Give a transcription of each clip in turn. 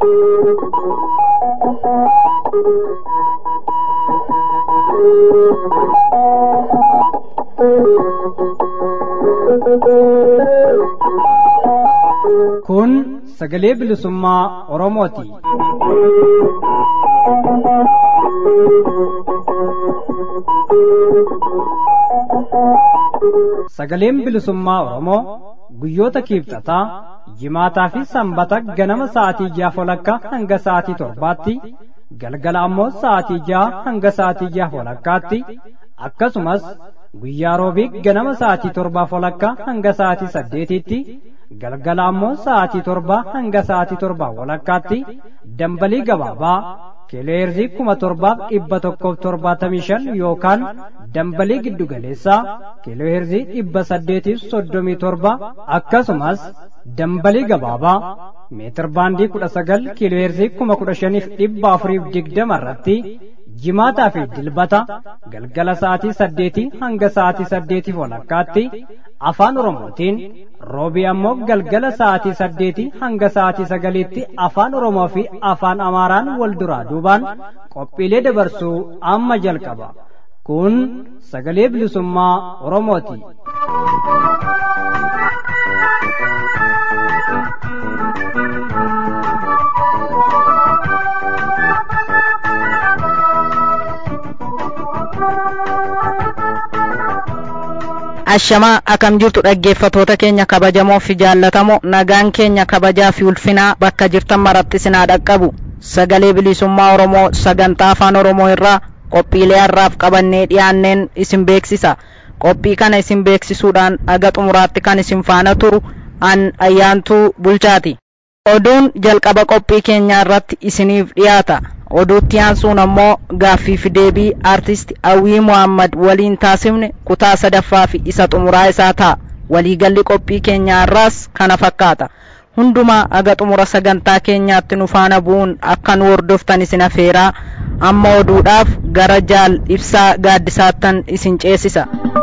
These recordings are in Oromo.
Kun sagalee bilisummaa Oromooti. Sagaleen bilisummaa Oromoo guyyoota kiibxataa jimaataa fi sanbata ganama sa'aatii ja'a walakkaa hanga sa'aatii torbaatti galgala ammoo sa'aatii ja'a hanga sa'aatii ja'a walakkaatti akkasumas guyyaa roobii ganama sa'aatii torbaa walakkaa hanga sa'aatii saddeetitti galgala ammoo sa'aatii torbaa hanga sa'aatii torbaa walakkaatti dambalii gabaabaa kileerzii kuma torbaaf dhibba tokkoof torbaatamii shan yookaan dambalii giddugaleessaa kileerzii dhibba saddeetiif soddomii torba akkasumas dambalii gabaabaa meetir baandii kudha sagal kileerzii kuma kudha shaniif dhibba afuriif digdama irratti jimaataa fi dilbata galgala sa'aatii saddeetii hanga sa'aatii saddeetiif walakkaatti afaan oromootiin roobii ammoo galgala sa'aatii saddeetii hanga sa'aatii sagaliitti afaan oromoo fi afaan amaaraan wal duraa duubaan qophiilee dabarsuu amma jalqaba kun sagalee bilisummaa oromooti. ashamaa akkam jirtu dhaggeeffatoota keenya kabajamoo fi jaallatamoo nagaan keenya kabajaa fi ulfinaa bakka jirtan maratti sinaa dhaqqabu sagalee bilisummaa oromoo sagantaa afaan oromoo irraa qophiilee har'aaf qabannee dhiyaanneen isin beeksisa qophii kana isin beeksisuudhaan aga xumuraatti kan isin faana turu an ayyaantuu bulchaati oduun jalqaba qophii keenyaa irratti isiniif dhiyaata oduutti aansuun ammoo gaaffii fi deebii aartist awwii muhammad waliin taasifne kutaa sadaffaa fi isa xumuraa isaa ta'a waliigalli qophii keenyaa irraas kana fakkaata hundumaa aga xumura sagantaa keenyaatti nu faana bu'uun akka nu hordoftan isin afeeraa amma oduudhaaf gara jaal ibsaa gaaddisaattan isin ceesisa.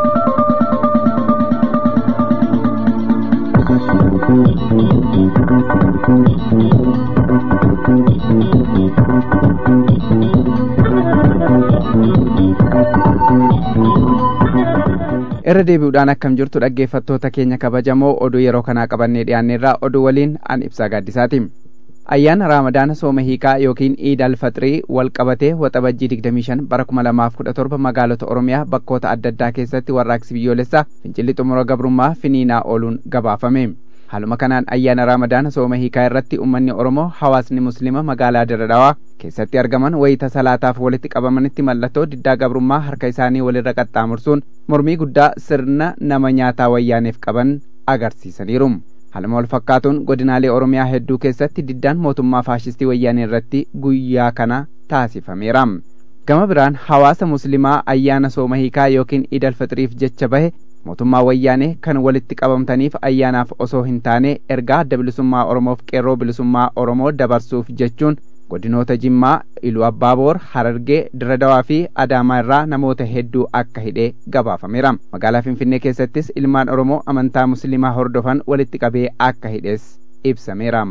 irra deebi'uudhaan akkam jirtu dhaggeeffattoota keenya kabajamoo oduu yeroo kanaa qabannee dhiyaanneerraa oduu waliin an ibsaa gaaddisaati ayyaana raamadaana sooma hiikaa yookiin iid alfaxirii wal qabatee waxabajjii 25 bara 2017 magaalota oromiyaa bakkoota adda addaa keessatti warraaqsi biyyoolessaa fincilli xumura gabrummaa finiinaa ooluun gabaafame haaluma kanaan ayyaana raamadaana sooma hiikaa irratti ummanni oromoo hawaasni muslima magaalaa diradawaa keessatti argaman wayita salaataaf walitti qabamanitti mallattoo diddaa gabrummaa harka isaanii walirra qaxxaamursuun mormii guddaa sirna nama nyaataa wayyaaneef qaban agarsiisaniiru haaluma wal fakkaatuun godinaalee oromiyaa hedduu keessatti diddaan mootummaa faashistii wayyaanee irratti guyyaa kana taasifameera gama biraan hawaasa muslimaa ayyaana sooma hiikaa yookiin iid alfixiriif jecha bahe mootummaa wayyaanee kan walitti qabamtaniif ayyaanaaf osoo hin taane ergaa adda bilisummaa oromoof qeerroo bilisummaa oromoo dabarsuuf jechuun godinoota jimmaa iluu abbaaboor harargee diradawaa fi adaamaa irraa namoota hedduu akka hidhee gabaafameera magaalaa finfinnee keessattis ilmaan oromoo amantaa musliimaa hordofan walitti qabee akka hidhes ibsameera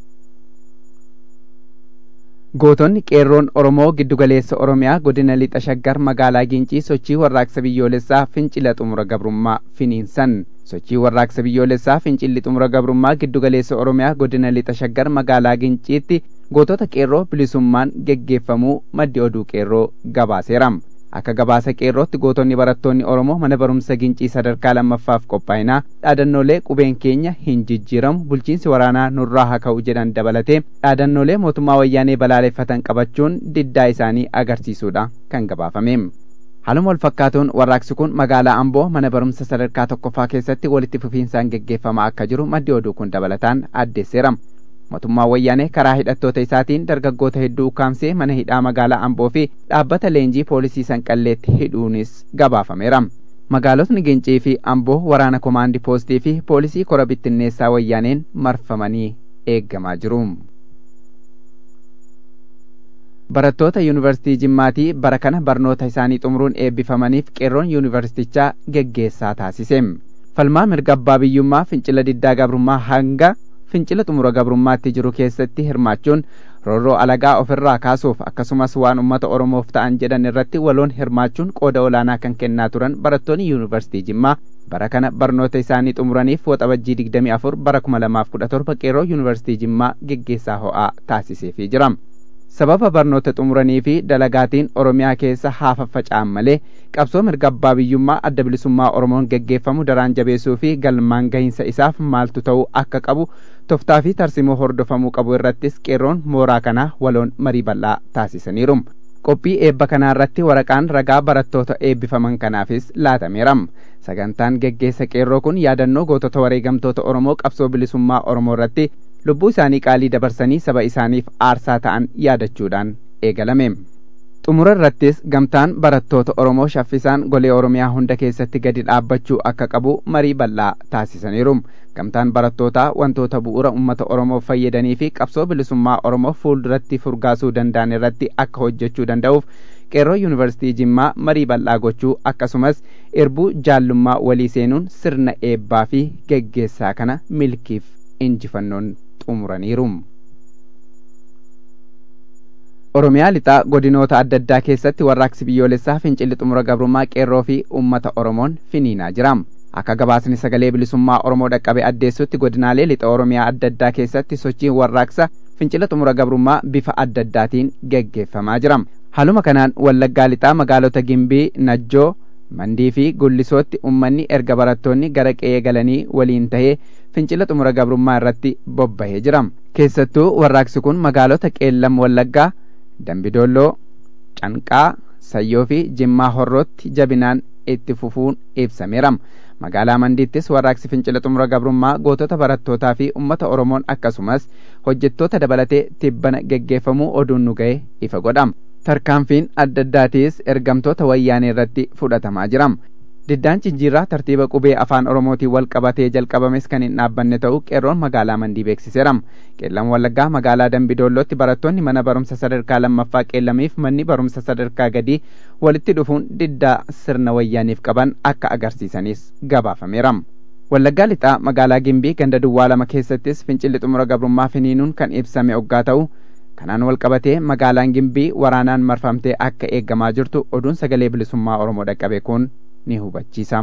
gootonni qeerroon oromoo giddugaleessa oromiyaa godina lixa shaggar magaalaa gincii sochii warraaqsa biyyoolessaa fincila xumura gabrummaa finiinsan sochii warraaqsa biyyoolessaa fincilli xumura gabrummaa giddugaleessa oromiyaa godina lixa shaggar magaalaa ginciitti gootota qeerroo bilisummaan geggeeffamuu maddi oduu qeerroo gabaaseera akka gabaasa qeerrootti gootonni barattoonni oromoo mana barumsa gincii sadarkaa lammaffaaf qophaa'inaa dhaadannoolee qubeen keenya hin jijjiiramu bulchiinsi waraanaa nurraa haa ka'u jedhan dabalatee dhaadannoolee mootummaa wayyaanee balaaleffatan qabachuun diddaa isaanii agarsiisuudha kan gabaafame haaluma wal fakkaatuun warraaqsi kun magaalaa amboo mana barumsa sadarkaa tokkoffaa keessatti walitti fufiinsaan geggeeffamaa akka jiru maddi oduu kun dabalataan addeesseera mootummaa wayyaanee karaa hidhattoota isaatiin dargaggoota hedduu ukkaamsee mana hidhaa magaalaa amboo fi dhaabbata leenjii poolisii sanqalleetti hidhuunis gabaafameera magaalotni gincii fi amboo waraana komaandii poostii fi poolisii kora bittinneessaa wayyaaneen marfamanii eeggamaa jiru barattoota yuunivarsiitii jimmaatii bara kana barnoota isaanii xumuruun eebbifamaniif qeerroon yuunivarsiitichaa geggeessaa taasise falmaa mirga abbaa biyyummaa fincila diddaa gabrummaa hanga fincila xumura gabrummaatti jiru keessatti hirmaachuun roorroo alagaa ofirraa kaasuuf akkasumas waan ummata oromoof ta'an jedhan irratti waloon hirmaachuun qooda olaanaa kan kennaa turan barattoonni yuunivarsiitii jimmaa bara kana barnoota isaanii xumuraniif waxabajjii 24 bara 2017 qeerroo yuunivarsiitii jimmaa geggeessaa ho'aa taasiseefii jira. sababa barnoota xumuranii fi dalagaatiin oromiyaa keessa haa faffaca'an malee qabsoo mirga abbaa biyyummaa adda bilisummaa oromoon geggeeffamu daraan jabeessuu fi galmaan gahinsa isaaf maaltu ta'uu akka qabu toftaa fi tarsimoo hordofamuu qabu irrattis qeerroon mooraa kanaa waloon marii bal'aa taasisaniiru. qophii eebba kanaa irratti waraqaan ragaa barattoota eebbifaman kanaafis laatameera. sagantaan geggeessa qeerroo kun yaadannoo gootota wareegamtoota oromoo qabsoo bilisummaa oromoo irratti lubbuu isaanii qaalii dabarsanii saba isaaniif aarsaa ta'an yaadachuudhaan eegalame. xumura irrattis gamtaan barattoota oromoo shaffisaan golee oromiyaa hunda keessatti gadi dhaabbachuu akka qabu marii bal'aa taasisaniiru. gamtaan barattootaa wantoota bu'uura ummata oromoof fayyadanii fi qabsoo bilisummaa oromoo fuulduratti furgaasuu danda'an irratti akka hojjechuu danda'uuf qeerroo yuunivarsiitii jimmaa marii bal'aa gochuu akkasumas irbuu jaallummaa walii seenuun sirna eebbaa fi geggeessaa kana milkiif injifannoon xumuraniiru. Oromiyaa lixaa godinoota adda addaa keessatti warraaqsi biyyoolessaa fincilli xumura gabrummaa qeerroo fi uummata Oromoon finiinaa jira. Akka gabaasni sagalee bilisummaa Oromoo dhaqqabe addeessutti godinaalee lixa Oromiyaa adda addaa keessatti sochiin warraaqsa fincila xumura gabrummaa bifa adda addaatiin geggeeffamaa jira. Haaluma kanaan wallaggaa lixaa magaalota Gimbii, Najjoo, Mandii fi Gullisootti uummanni erga barattoonni gara qe'ee galanii waliin tahee fincila xumura gabrummaa irratti bobbahee jira. Keessattuu warraaqsi kun magaalota Qeellam Wallaggaa, Dambidolloo, Canqaa, Sayyoo fi Jimmaa Horrootti jabinaan itti fufuun ibsameera. Magaalaa Mandiittis warraaqsi fincila xumura gabrummaa gootota barattootaa fi uummata Oromoon akkasumas hojjettoota dabalatee tibbana geggeeffamuu oduun nu ga'e ifa godhama. Tarkaanfiin adda addaatiis ergamtoota wayyaanee irratti fudhatamaa jira. Diddaan Jinjiirraa tartiiba qubee afaan Oromootiin wal qabatee jalqabames kan hin dhaabbanne ta'uu qeerroon magaalaa Mandii beeksiseera. Qeellam Wallaggaa magaalaa Dambidoollootti barattoonni mana barumsa sadarkaa lammaffaa qeellamiif manni barumsa sadarkaa gadii walitti dhufuun diddaa sirna wayyaaniif qaban akka agarsiisanis gabaafameera. Wallaggaa lixaa magaalaa Gimbii ganda duwwaa lama keessattis fincilli xumura gabrummaa finiinuun kan ibsame oggaa ta'u kanaan wal qabatee magaalaan Gimbii waraanaan marfamtee akka eeggamaa jirtu oduun sagalee bilisummaa Oromoo dhaqqabe kun ni hubachiisa.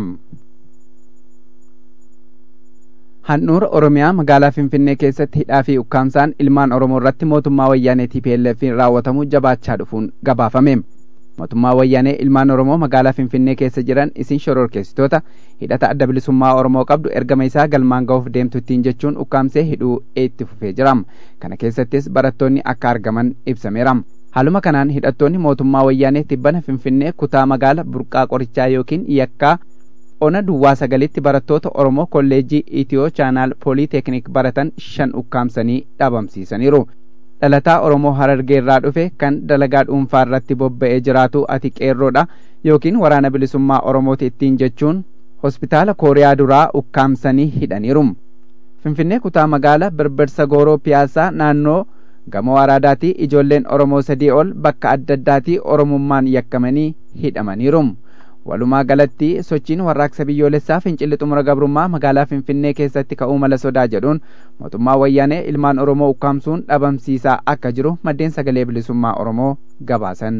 Handhuura Oromiyaa magaalaa Finfinnee keessatti hidhaa fi ukkaamsaan ilmaan Oromoo irratti mootummaa wayyaanee TPLF raawwatamu jabaachaa dhufuun gabaafame. Mootummaa wayyaanee ilmaan Oromoo magaalaa Finfinnee keessa jiran isin shororkeessitoota hidhata adda bilisummaa Oromoo qabdu ergama isaa galmaan ga'uuf deemtu ittiin jechuun ukkaamsee hidhuu itti fufee jira. Kana keessattis barattoonni akka argaman ibsameera. Haaluma kanaan hidhattoonni mootummaa wayyaanee tibbana Finfinnee kutaa magaala burqaa qorichaa yookiin yakkaa ona duwwaa sagalitti barattoota Oromoo kolleejjii Itiyoo chaanaal Pooliiteeknik baratan shan ukkaamsanii dhabamsiisaniiru. Dhalataa Oromoo Harargee irraa dhufe kan dalagaa dhuunfaa irratti bobba'ee jiraatu ati qeerroodha yookiin waraana bilisummaa Oromooti ittiin jechuun hospitaala Kooriyaa duraa ukkaamsanii hidhaniiru. Finfinnee kutaa magaala Birbirsa Gooroo Piyaasaa naannoo gamoo araadaatii ijoolleen Oromoo sadii ol bakka adda addaatii Oromummaan yakkamanii hidhamaniiru. Walumaa galatti sochiin warraaqsa biyyoolessaa fincilli xumura gabrummaa magaalaa Finfinnee keessatti ka'uu mala sodaa jedhuun mootummaa wayyaanee ilmaan Oromoo ukkaamsuun dhabamsiisaa akka jiru maddeen sagalee bilisummaa Oromoo gabaasan.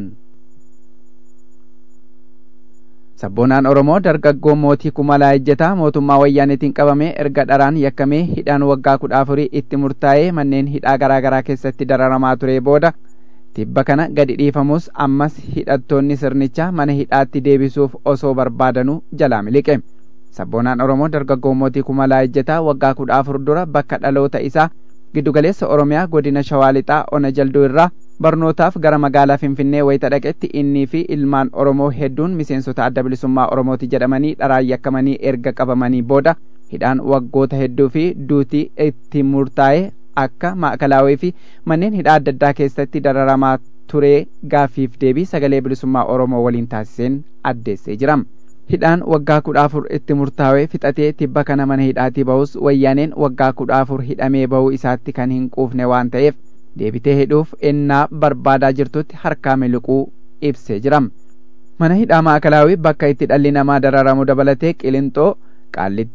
Sabboonaan Oromoo dargaggoo mootii kumalaa ejjetaa mootummaa wayyaaneetiin qabamee erga dharaan yakkamee hidhaan waggaa kudha afurii itti murtaa'ee manneen hidhaa garaa garaa keessatti dararamaa ture booda tibba kana gadi dhiifamus ammas hidhattoonni sirnichaa mana hidhaatti deebisuuf osoo barbaadanuu jalaa miliqe. Sabboonaan Oromoo dargaggoo mootii kumalaa ejjetaa waggaa kudha afur dura bakka dhaloota isaa giddugaleessa Oromiyaa godina Shawaa Lixaa Ona Jalduu irraa barnootaaf gara magaalaa Finfinnee wayita dhaqetti innii fi ilmaan Oromoo hedduun miseensota adda bilisummaa Oromooti jedhamanii dharaan yakkamanii erga qabamanii booda hidhaan waggoota hedduu fi duutii itti murtaa'e akka maakalaawii fi manneen hidhaa adda addaa keessatti dararamaa turee gaaffiif deebii sagalee bilisummaa Oromoo waliin taasiseen addeessee jira. Hidhaan waggaa kudha afur itti murtaa'ee fixatee tibba kana mana hidhaatii bahus wayyaaneen waggaa kudha afur hidhamee bahuu isaatti kan hin quufne waan ta'eef deebitee hidhuuf ennaa barbaadaa jirtutti harkaa miliquu ibsee jira. Mana hidhaa maakalaawii bakka itti dhalli namaa dararamu dabalatee Qilinxoo, Qaallittii,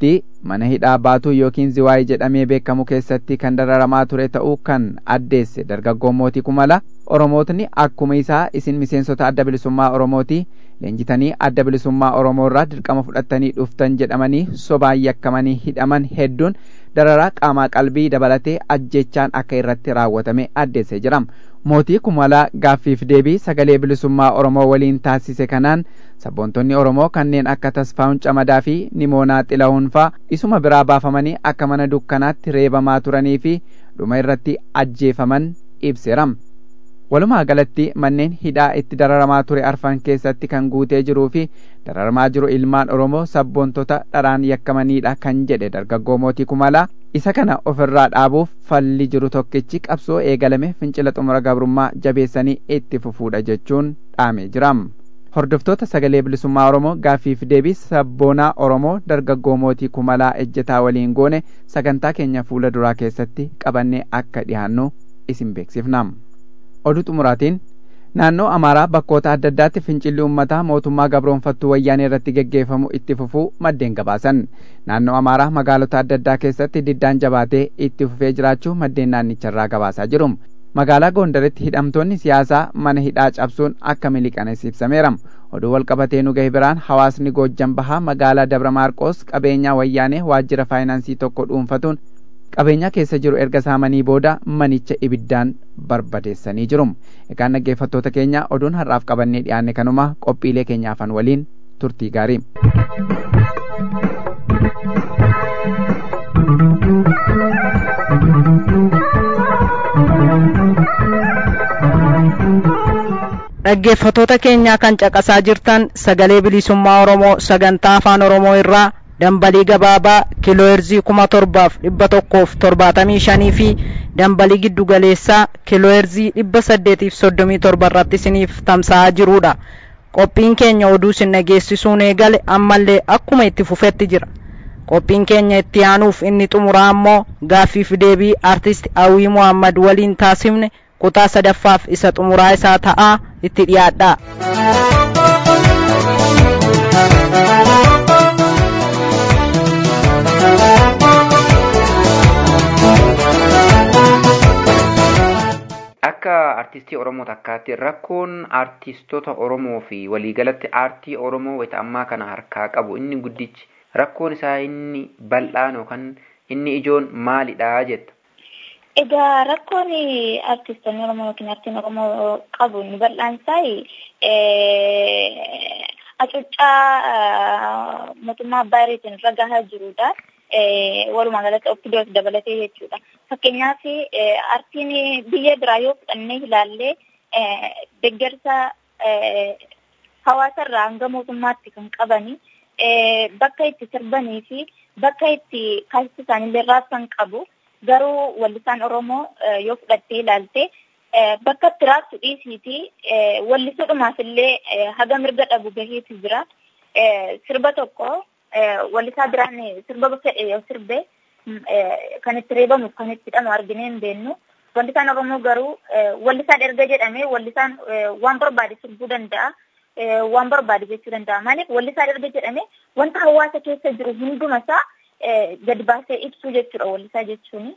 mana hidhaa baatuu yookiin ziwaayii jedhamee beekamu keessatti kan dararamaa ture ta'uu kan addeesse dargaggoo mootii kumala oromootni akkuma isaa isin miseensota adda bilisummaa oromooti leenjitanii adda bilisummaa oromoo irraa dirqama fudhattanii dhuftan jedhamanii sobaan yakkamanii hidhaman hedduun dararaa qaamaa qalbii dabalatee ajjechaan akka irratti raawwatame addeessee jira mootii kumalaa gaaffiif deebii sagalee bilisummaa oromoo waliin taasise kanaan sabboontonni oromoo kanneen akka tasfaa'un camadaa fi nimoonaa xila'uun faa isuma biraa baafamanii akka mana dukkanaatti reebamaa turanii fi dhuma irratti ajjeefaman ibseera walumaa galatti manneen hidhaa itti dararamaa ture arfan keessatti kan guutee jiruu fi dararamaa jiru ilmaan oromoo sabboontota dharaan yakkamaniidha kan jedhe dargaggoo mootii kumalaa isa kana ofirraa dhaabuuf falli jiru tokkichi qabsoo eegalame fincila xumura gabrummaa jabeessanii itti fufuudha jechuun dhaamee jira hordoftoota sagalee bilisummaa oromoo gaaffiif deebii sabboonaa oromoo dargaggoo mootii kumalaa ejjetaa waliin goone sagantaa keenya fuula duraa keessatti qabannee akka dhihaannu isin beeksifna oduu xumuraatiin naannoo amaaraa bakkoota adda addaatti fincilli uummataa mootummaa gabroonfattuu wayyaanee irratti geggeeffamu itti fufuu maddeen gabaasan naannoo amaaraa magaalota adda addaa keessatti diddaan jabaatee itti fufee jiraachuu maddeen naannicharraa gabaasaa jiru magaalaa gondaritti hidhamtoonni siyaasaa mana hidhaa cabsuun akka miliqanes ibsameera oduu walqabatee nu gahe biraan hawaasni goojjan bahaa magaalaa dabra maarqoos qabeenyaa wayyaanee waajjira faayinaansii tokko dhuunfatuun qabeenyaa keessa jiru erga saamanii booda manicha ibiddaan barbadeessanii jiru egaan dhaggeeffattoota keenya oduun har'aaf qabannee dhiyaanne kanuma qophiilee keenya afan waliin turtii gaarii dhaggeeffatoota keenyaa kan caqasaa jirtan sagalee bilisummaa oromoo sagantaa afaan oromoo irraa dambalii gabaabaa kiilooherzii kuma torbaaf dhibba tokkoof torbaatamii shanii fi dambalii giddu galeessaa kiilooherzii dhibba saddeetiif soddomii torba irratti isiniif tamsa'aa jirudha qophiin keenya oduu isin dhageessisuun eegale ammallee akkuma itti fufetti jira qophiin keenya itti aanuuf inni xumuraa ammoo gaaffiif deebii artist awwii muhammad waliin taasifne kutaa sadaffaaf isa xumuraa isaa ta'aa itti dhiyaadhaa. akka artistii oromoo takkaatti rakkoon artistoota oromoo fi waliigalatti aartii oromoo wayita ammaa kana harkaa qabu inni guddichi rakkoon isaa inni bal'aan yookaan inni ijoon maalidha jetta. Egaa rakkoon artistoonni oromoo yookiin aartiin oromoo qabu inni bal'aan isaa hacuuccaa mootummaa abbaa irreetiin irra gahaa jirudha. walumaa galatti ofiidoos dabalatee jechuudha. Fakkeenyaaf aartiin biyya biraa yoo fudhannee ilaallee deeggarsa hawaasa irraa hanga mootummaatti kan qabani bakka itti sirbanii fi bakka itti kaasisa isaaniillee raabsan qabu. Garuu wallisaan Oromoo yoo fudhattee ilaalte bakka itti raabsu dhiisiiti wallisuudhumaaf illee haga mirga dhabu gaheetu jira. Sirba tokko wallisaa biraan sirba fedhe yoo sirbe kan itti reebamu kan itti hidhamu arginee hin beennu. Wallisaan Oromoo garuu wallisaan erga jedhamee wallisaan waan barbaade sirbuu danda'a. Waan barbaade jechuu danda'a. Maaliif wallisaan erga jedhamee wanta hawaasa keessa jiru hundumasaa gadi baasee ibsuu jechuudha wallisaa jechuun.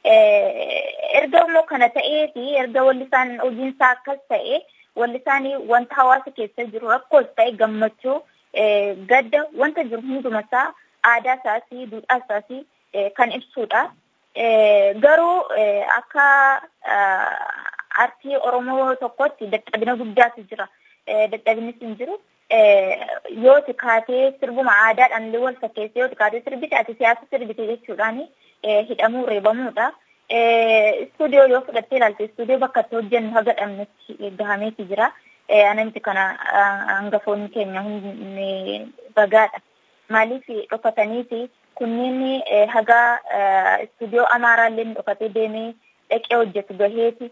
Erga immoo kana ta'ee fi erga wallisaan hojiinsaa akkas ta'e wallisaan wanta hawaasa keessa jiru rakkoos ta'e gammachuu gadda wanta jiru hundumasaa aadaa isaas duudhaa isaas kan ibsudha. Garuu akka aartii Oromoo tokkotti dadhabina guddaatu jira. Dadhabinnis hin jiru. Yoo kaatee sirbuma aadaadhaan illee wal fakkeessee yoo kaatee sirbite ati siyaasa sirbite jechuudhaan hidhamuu reebamuudha. Istuudiyoo yoo fudhattee ilaalte istuudiyoo bakka itti hojjennu haga dhabnetti gahameeti jira. anamti kana hangafoonni keenya hundi bagaadha. Maaliif dhokataniiti kunneen haga istuudiyoo amaaraallee dhokatee deemee dhaqee hojjetu gaheeti.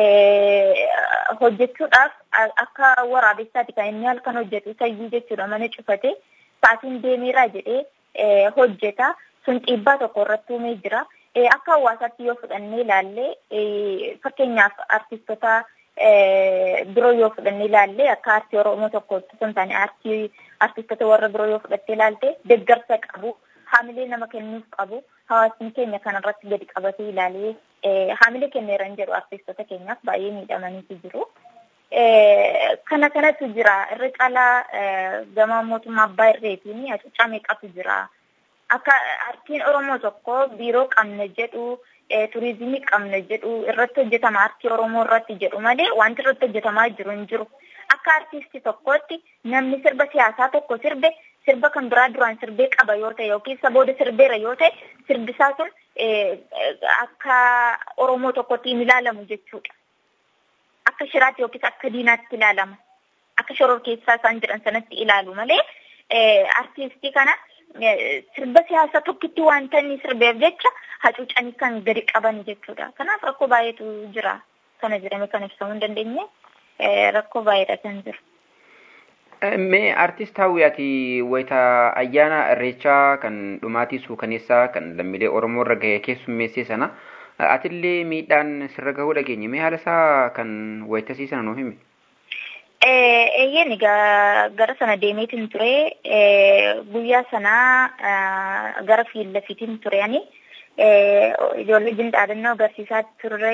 Hojjechuudhaaf akka waraabessaati kan inni halkan hojjetu sayyuu jechuudha mana cufate sa'aatiin deemeeraa jedhee hojjeta. Sun dhiibbaa tokko irratti uumee jira. Akka hawaasaatti yoo fudhannee ilaalle fakkeenyaaf artistoota biroo yoo fudhannee ilaalle akka aartii Oromoo tokkotti osoo hin taane aartii artistoota warra biroo yoo fudhattee ilaalte deeggarsa qabu. haamilee nama kennuuf qabu hawaasni keenya kanarratti gadi qabatee ilaalee haamilee kenneeran jedhu artistoota keenyaaf baay'ee miidhamaniitu jiru. Kana kanatu jira irra caalaa gama mootummaa abbaa irreetiin hacuuccaa meeqatu jira. Akka artiin Oromoo tokko biiroo qabna jedhu turizimii qabna jedhu irratti hojjetama artii Oromoo irratti jedhu malee wanti irratti hojjetamaa jiru hin jiru. Akka artistii tokkootti namni sirba siyaasaa tokko sirbe sirba kan biraa duraan sirbee qaba yoo ta'e yookiin isa booda sirbeera yoo ta'e sirbisaa sun akka Oromoo tokkotti hin ilaalamu jechuudha. Akka shiraatti yookiis akka diinaatti ilaalama. Akka shoror keessaa isaan jedhan sanatti ilaalu malee artistii kana sirba siyaasaa tokkitti wanta inni sirbeef jecha hacuucanii kan gadi qaban jechuudha. Kanaaf rakkoo baay'eetu jira. Kana jedhame kan ibsamuu hin dandeenye rakkoo baay'eedha kan jiru. Mee artist hawwi ati wayita ayyaana irreechaa kan dhumaatii suukaneessaa kan lammiilee Oromoo irra gahe keessummeessee sana atillee miidhaan sirra gahuu dhageenye mee haala isaa kan wayitasii sana nuuf himi? Eeyyeen egaa gara sana deemeetiin ture guyyaa sanaa gara fiillafiitiin ture ani ijoollee jindhaadannoo agarsiisaa turre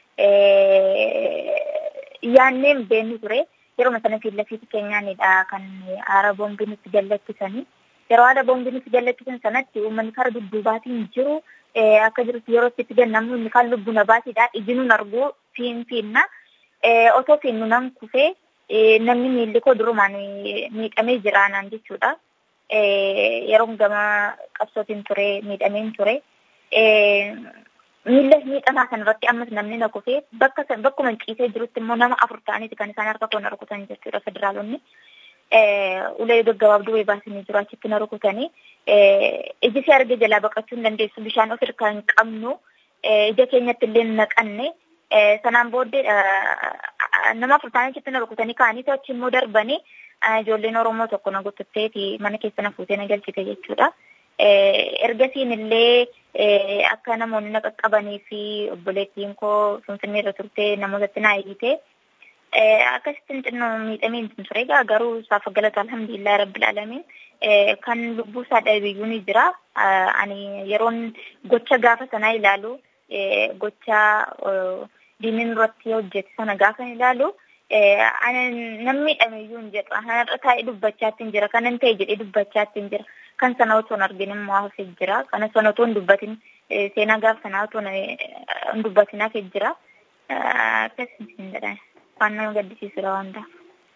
yaanneen beennu ture yeroo sana fiillafiitii keenyaanidha kan aara boombii nutti gallattisanii yeroo haala boombii nutti gallattisan sanatti uummanni kara dudduubaatiin jiru akka jirutti yeroo itti gannamu inni kaan lubbu nabaatiidha ijjinuun arguu fiin fiinna otoo fiinnu nan kufee namni miilli koo durumaan miidhamee jira naan jechuudha. Yeroon gama qabsootiin ture miidhameen ture. Miilla miidhamaa kanarratti ammas namni na kufee bakka bakkuma ciisee jirutti immoo nama afur ta'aniiti kan isaan harka koo na rukutan jechuudha federaalonni. Ulee gaggabaabduu wayii baasanii jiru achitti na rukutanii. Iji si arge jalaa baqachuu hin dandeessu bishaan of hirkaa hin qabnu ija keenyatti illee naqanne sanaan booddee nama afur ta'anii achitti na rukutanii ka'anii achi immoo darbanii ijoolleen Oromoo tokko na gututteeti mana keessa na fuutee na galchite jechuudha. Ergasiin illee akka namoonni na qaqqabanii fi obboleettiin koo Finfinnee irra turtee namootatti na eegite. Akkasittiin xinnoo miidhamee hin ture egaa garuu isaaf galata alhamdulillah rabbil alamin kan lubbuu isaa dhabeeyyuu ni jira. Ani yeroon gocha gaafa sanaa ilaalu gocha diinni irratti hojjete sana gaafa ilaalu namni miidhameeyyuu hin jedhu. Kanarra taa'ee dubbachaatti hin jira. Kanan ta'e jedhee dubbachaatti hin jira. Kan sana otoo hin argin immoo hafee jira. Kana sana otoo hin dubbatin seenaa gaafa sanaa otoo hin dubbatin hafee jira. Akkasii hin jedhan. Waan nama gaddisiisudha waan ta'eef.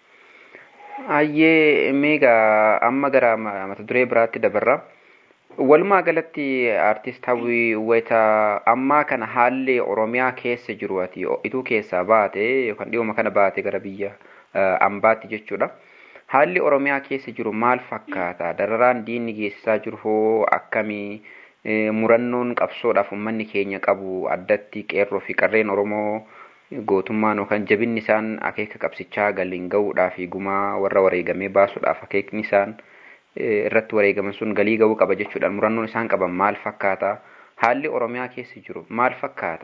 Hayyee meegaa amma gara mata duree biraatti dabarra. Walumaa galatti artist hawwii wayita ammaa kana haalli Oromiyaa keessa jiru ati ituu keessaa baate yookaan dhiyooma kana baate gara biyya ambaatti jechuudha. Haalli Oromiyaa keessa jiru maal fakkaata? Dararaan diinni geessisaa jiru hoo akkamii? Murannoon qabsoodhaaf uummanni keenya qabu addatti qeerroo fi qarreen Oromoo gootummaan yookaan jabinni isaan akeeka qabsichaa galiin gahuudhaaf gumaa warra wareegamee baasuudhaaf akeekni isaan irratti wareegaman sun galii gahuu qaba jechuudhaan murannoon isaan qaban maal fakkaata? Haalli Oromiyaa keessa jiru maal fakkaata?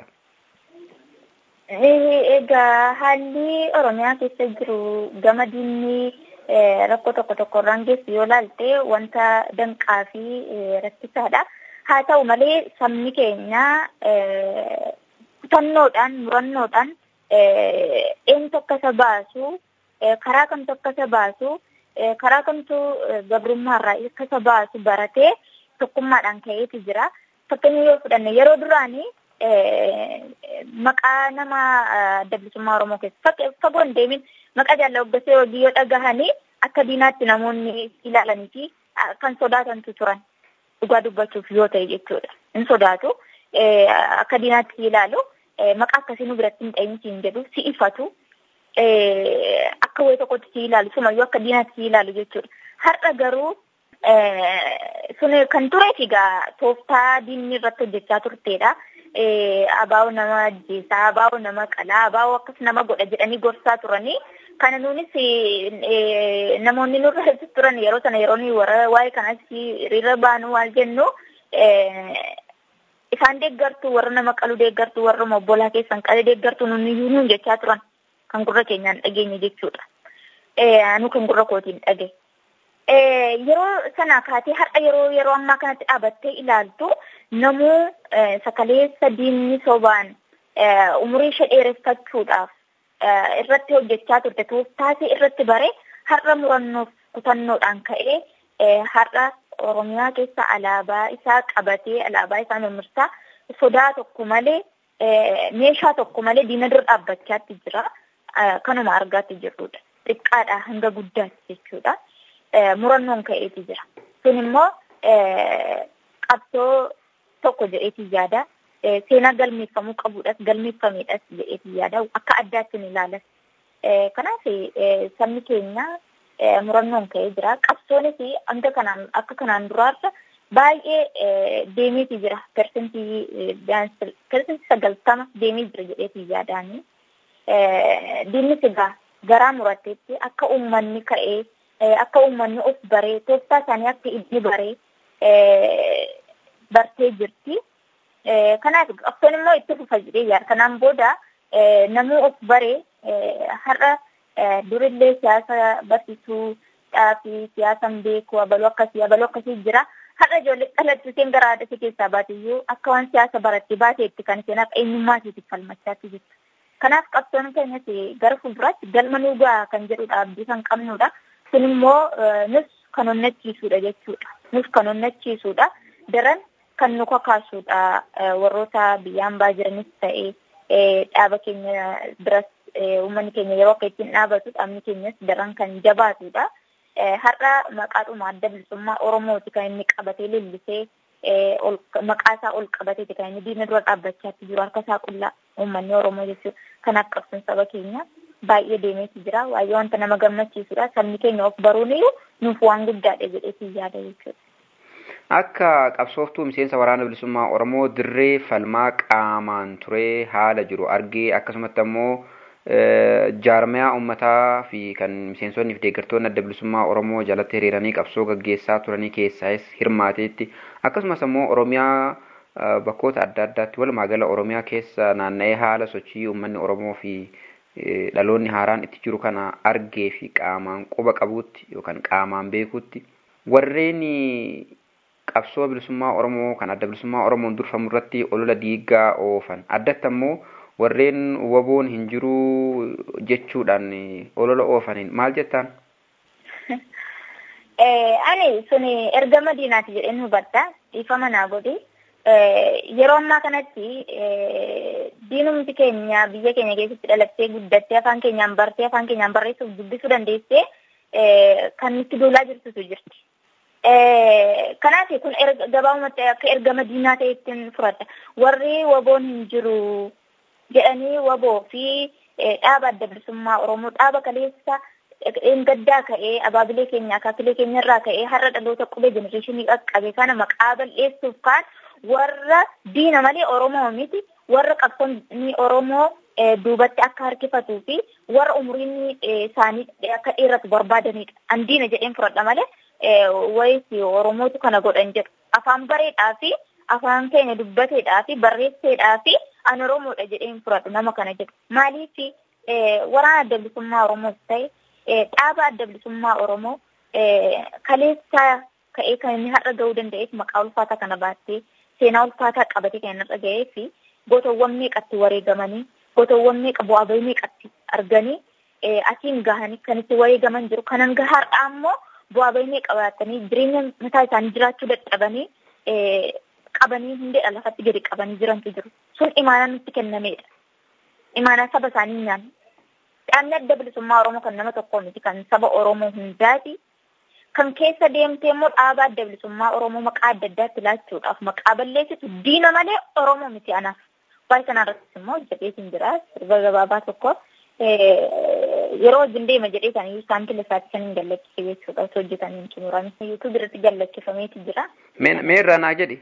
Egaa haalli Oromiyaa keessa jiru gama diinni rakkoo tokko tokko irraan geessu yoo ilaalte wanta danqaa fi rakkisaadha. Haa ta'u malee sabni keenya kutannoodhaan murannoodhaan eenyutu akka isa baasu karaa kamtu akka isa baasu karaa kamtu gabrummaarraa akka isa baasu baratee tokkummaadhaan ka'eeti jira. Fakkeenya yoo fudhanne yeroo duraanii maqaa nama adda bilisummaa Oromoo keessa fagoo hin deemin maqaa jaalala obboleessa hojii yoo dhagahanii akka diinaatti namoonni ilaalanii fi kan sodaatantu turan dhugaa dubbachuuf yoo ta'e jechuudha. Hin sodaatu akka diinaatti ilaalu maqaa akkasii nu biratti hin dhayinsiin jedhu si ifatu akka wayii tokkotti si ilaalu sumayyuu akka diinaatti si ilaalu jechuudha. Har'a garuu sun kan tureef egaa tooftaa diinni irratti hojjechaa turteedha. Abaa'oo nama ajjeesaa, abaa'oo nama qalaa, abaa'oo akkas nama godha jedhanii gorsaa turanii. Kana nuunis namoonni nurra turan yeroo sana yeroo nuyi warra waa'ee kanas hiriira baanu waan jennu isaan deeggartuu warra nama qalu deeggartuu warra obbolaa keessan qalee deeggartuu nuni nuun jechaa turan kan gurra keenyaan dhageenye jechuudha. Anu kan gurra kootiin dhage. yeroo sana kaatee har'a yeroo yeroo ammaa kanatti dhaabattee ilaaltu namuu sakaleessa diinni sobaan umurii ishee dheereffachuudhaaf irratti hojjechaa turte tooftaasii irratti bare har'a murannoof kutannoodhaan ka'ee har'a Oromiyaa keessa alaabaa isaa qabatee alaabaa isaa mirmirsaa sodaa tokko malee meeshaa tokko malee diina dura dhaabbachaatti jira. Kanuma argaatti jirrudha. Xiqqaadhaa hanga guddaatti jechuudha. Murannoon ka'eeti jira. Kun immoo qabsoo tokko jedheeti yaada. Seenaa galmeeffamuu qabuudhas galmeeffameedhas jedheeti yaada. Akka addaatti ni ilaalas. Kanaaf sabni keenya murannoon ka'ee jira. Qabsoonis hanga kanaan akka kanaan duraarra baay'ee deemeeti jira. Persentii sagaltama deemee jira jedheeti yaadaani. Diinni sigaa garaa muratteetti akka uummanni ka'ee akka uummanni of baree tooftaa isaanii akka inni baree bartee jirti. Kanaaf qabsoon immoo itti fufa jedhee yaada. Kanaan booda namuu of baree har'a durillee siyaasa barsiisuudhaa fi siyaasan beeku abaluu akkasii abaluu akkasii jira. Har'a ijoollee dhalattu isheen gara haadha ishee keessaa baateyyuu akka waan siyaasa barattee baateetti kan isheen akka eenyummaa isheetiif falmachaatti jirtu. Kanaaf qabsoon keenyas gara fuulduraatti galma nuu ga'a kan jedhudha abdii kan qabnudha. Kun immoo nus kan onnachiisudha jechuudha. Nus kan onnachiisudha. Daran kan nu kakaasudha warroota biyyaan baa jiranis ta'ee dhaaba keenya biras uummanni keenya yeroo akka ittiin dhaabatu dhaabni keenyas daran kan jabaatudha. Har'a maqaadhuma adda bilisummaa Oromooti kan inni qabatee leellisee maqaa isaa ol qabateeti kan inni diina dura dhaabbachaatti jiru harka isaa qullaa uummanni Oromoo jechuudha. Kanaaf qabsoon saba keenya baay'ee deemeeti jira. Baay'ee wanta nama gammachiisudha. Sabni keenya of baruun iyyuu nuuf waan guddaadha jedheetii yaada jechuudha. Akka qabsooftuu miseensa waraana bilisummaa Oromoo dirree falmaa qaamaan turee haala jiru argee akkasumatti ammoo jaarmayaa uummataa fi kan miseensonni fi deeggartoonni adda bilisummaa Oromoo jalatti hiriiranii qabsoo gaggeessaa turanii keessaas hirmaateetti akkasumas ammoo Oromiyaa bakkoota adda addaatti walumaa gala Oromiyaa keessa naanna'ee haala sochii uummanni Oromoo fi dhaloonni haaraan itti jiru kana argee fi qaamaan quba qabuutti yookaan qaamaan beekuutti warreen qabsoo bilisummaa Oromoo kan adda bilisummaa Oromoon durfamu irratti olola diigaa oofan addatti ammoo warreen waboon hin jiru jechuudhaan olola oofaniin maal jettaan? Ani sun ergama diinaati jedheen hubadha. Dhiifama naa godhi. Yeroo ammaa kanatti diinumti keenya biyya keenya keessatti dhalattee guddattee afaan keenyaan bartee afaan keenyaan barreessuuf dubbisuu dandeessee kan nutti duulaa jirtutu jirti. Kanaaf kun gabaabumatti akka ergama diinaa ta'e ittiin fudhadha. Warri waboon hin jiru jedhanii waboo fi dhaaba adda bilisummaa Oromoo dhaaba kaleessa gaddaa ka'ee abaabilee keenya akaakilee keenya irraa ka'ee har'a dhaloota qubee jenereeshinii qaqqabe kana maqaa bal'eessuuf kaan warra diina malee Oromoo miti warra qabsoonni Oromoo duubatti akka harkifatuu fi warra umriin isaanii akka dheeratu barbaadanidha. An diina jedheen fudhadha malee wayisi Oromootu kana godhan jedhu afaan bareedhaa fi afaan keenya dubbateedhaa fi barreesseedhaa fi an Oromoodha jedheen fudhadhu nama kana jedhu. Maaliif waraana adda bilisummaa Oromoos ta'e dhaaba adda bilisummaa Oromoo kaleessaa ka'ee kan inni har'a ga'uu danda'eef maqaa ulfaataa kana baattee seenaa ulfaataa qabatee kan har'a ga'ee fi gootawwan meeqatti wareegamanii gootawwan meeqa bu'aa bahii meeqatti arganii asiin gahanii kan itti wareegaman jiru. Kanan gahaadha ammoo bu'aa bahii meeqa baatanii jireenya mataa isaanii jiraachuu dadhabanii qabanii hundeedha lafatti gadi qabanii jirantu jiru. Sun imaanaa nutti kennameedha. Imaanaa saba isaanii nyaanne. Dhaabni adda bilisummaa Oromoo kan nama tokkoo miti kan saba Oromoo hundaati. Kan keessa deemtee immoo dhaaba adda bilisummaa Oromoo maqaa adda addaatti laachuudhaaf maqaa balleessitu diina malee Oromoo miti anaaf. Waa'ee sana irrattis immoo jedheetiin jira sirba gabaabaa tokko yeroo wajjin deema jedhee kan iyyuu isaan kilasaatti kan hin gallakkise jechuudha osoo hojjetanii hin xumurame. Yuutuub irratti gallakkifameeti jira. Mee irraa naa jedhi.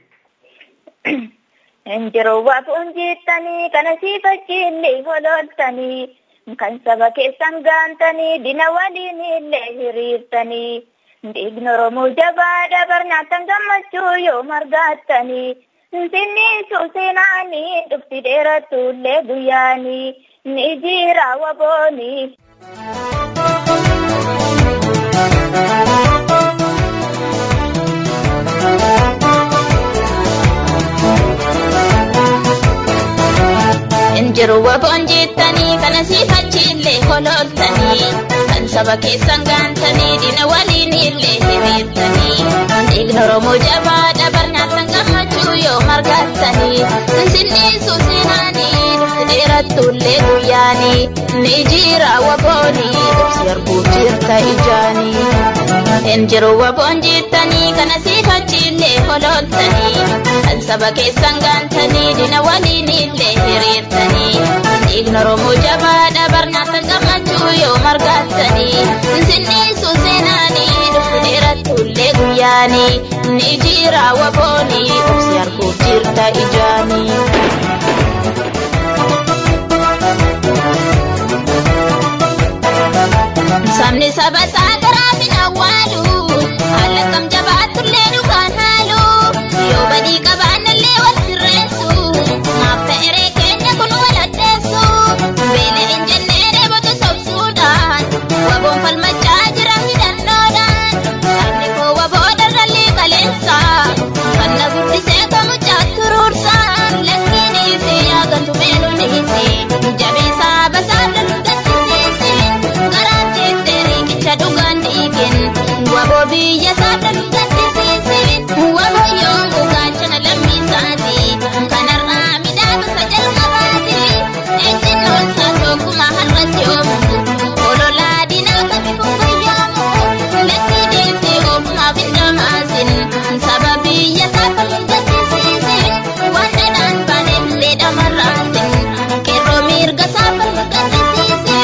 Injiroo waafuun jettanii kana siifachiillee holooltanii. kan saba keessan gaantanii dina waliin illee hiriirtanii dhiigni oromoo jabaadha barnaatan gammachuu yoo margaattanii finfinni seenaanii dhufti dheerattullee guyyaanii ni jira waboonii. Injiru waboon jettanii kana siifachiillee hololtanii kan saba keessan gaantanii dina waliin illee hiriirtanii dhiigni Oromoo jabaadha barnyaatan gammachuu yoo margattanii sinniisuu seenaanii dhufti dheerattullee guyyaanii ni jira waboonii ibsi arguuf jirta ijaanii. Injiru waboon jettanii kana siifachiillee hololtanii kan saba keessan gaantanii dina waliin illee hiriirtanii dhiigni Oromoo jabaadha barnyaatan gammachuu yoo margattanii sinniisuu seenaanii dhufti dheerattullee guyyaanii ni jira waboonii ibsi arguuf jirta ijaanii. Sabni saba isaa garaa hin awwaalu haala kam jabaatullee dhugaan haalu yoo badii qabaannallee wal sirreessu maaf ta'eree keenya kun wal addeessu beela hin jennee dheebotu sobsuudhaan waboon falmachaa jira hidhannoodhaan sabni koo waboo darrallee qaleessa kan na guddisee kamu caatturuursa lakkiin isi yaagantu meeluun isi jabeessaa basaa dalu gaddisiisi garaan jettee riiqicha dhugaan dhiigin waboo biyya isaa dalu gaddisiisi waboo yoo mugaachana lammiisaati kanarraa midhaansa jalqabaati ejjinnoon isaa tokkuma har'atti oomu ololaa diinaa kami kungayyaamu lakkii dhiisii ofumaaf hin dhamaasin saba biyya isaa kan gaddisiisi waan dhadhaan baaneefillee dhamarraasin qeerroo mirga isaa kan gaddisiisi.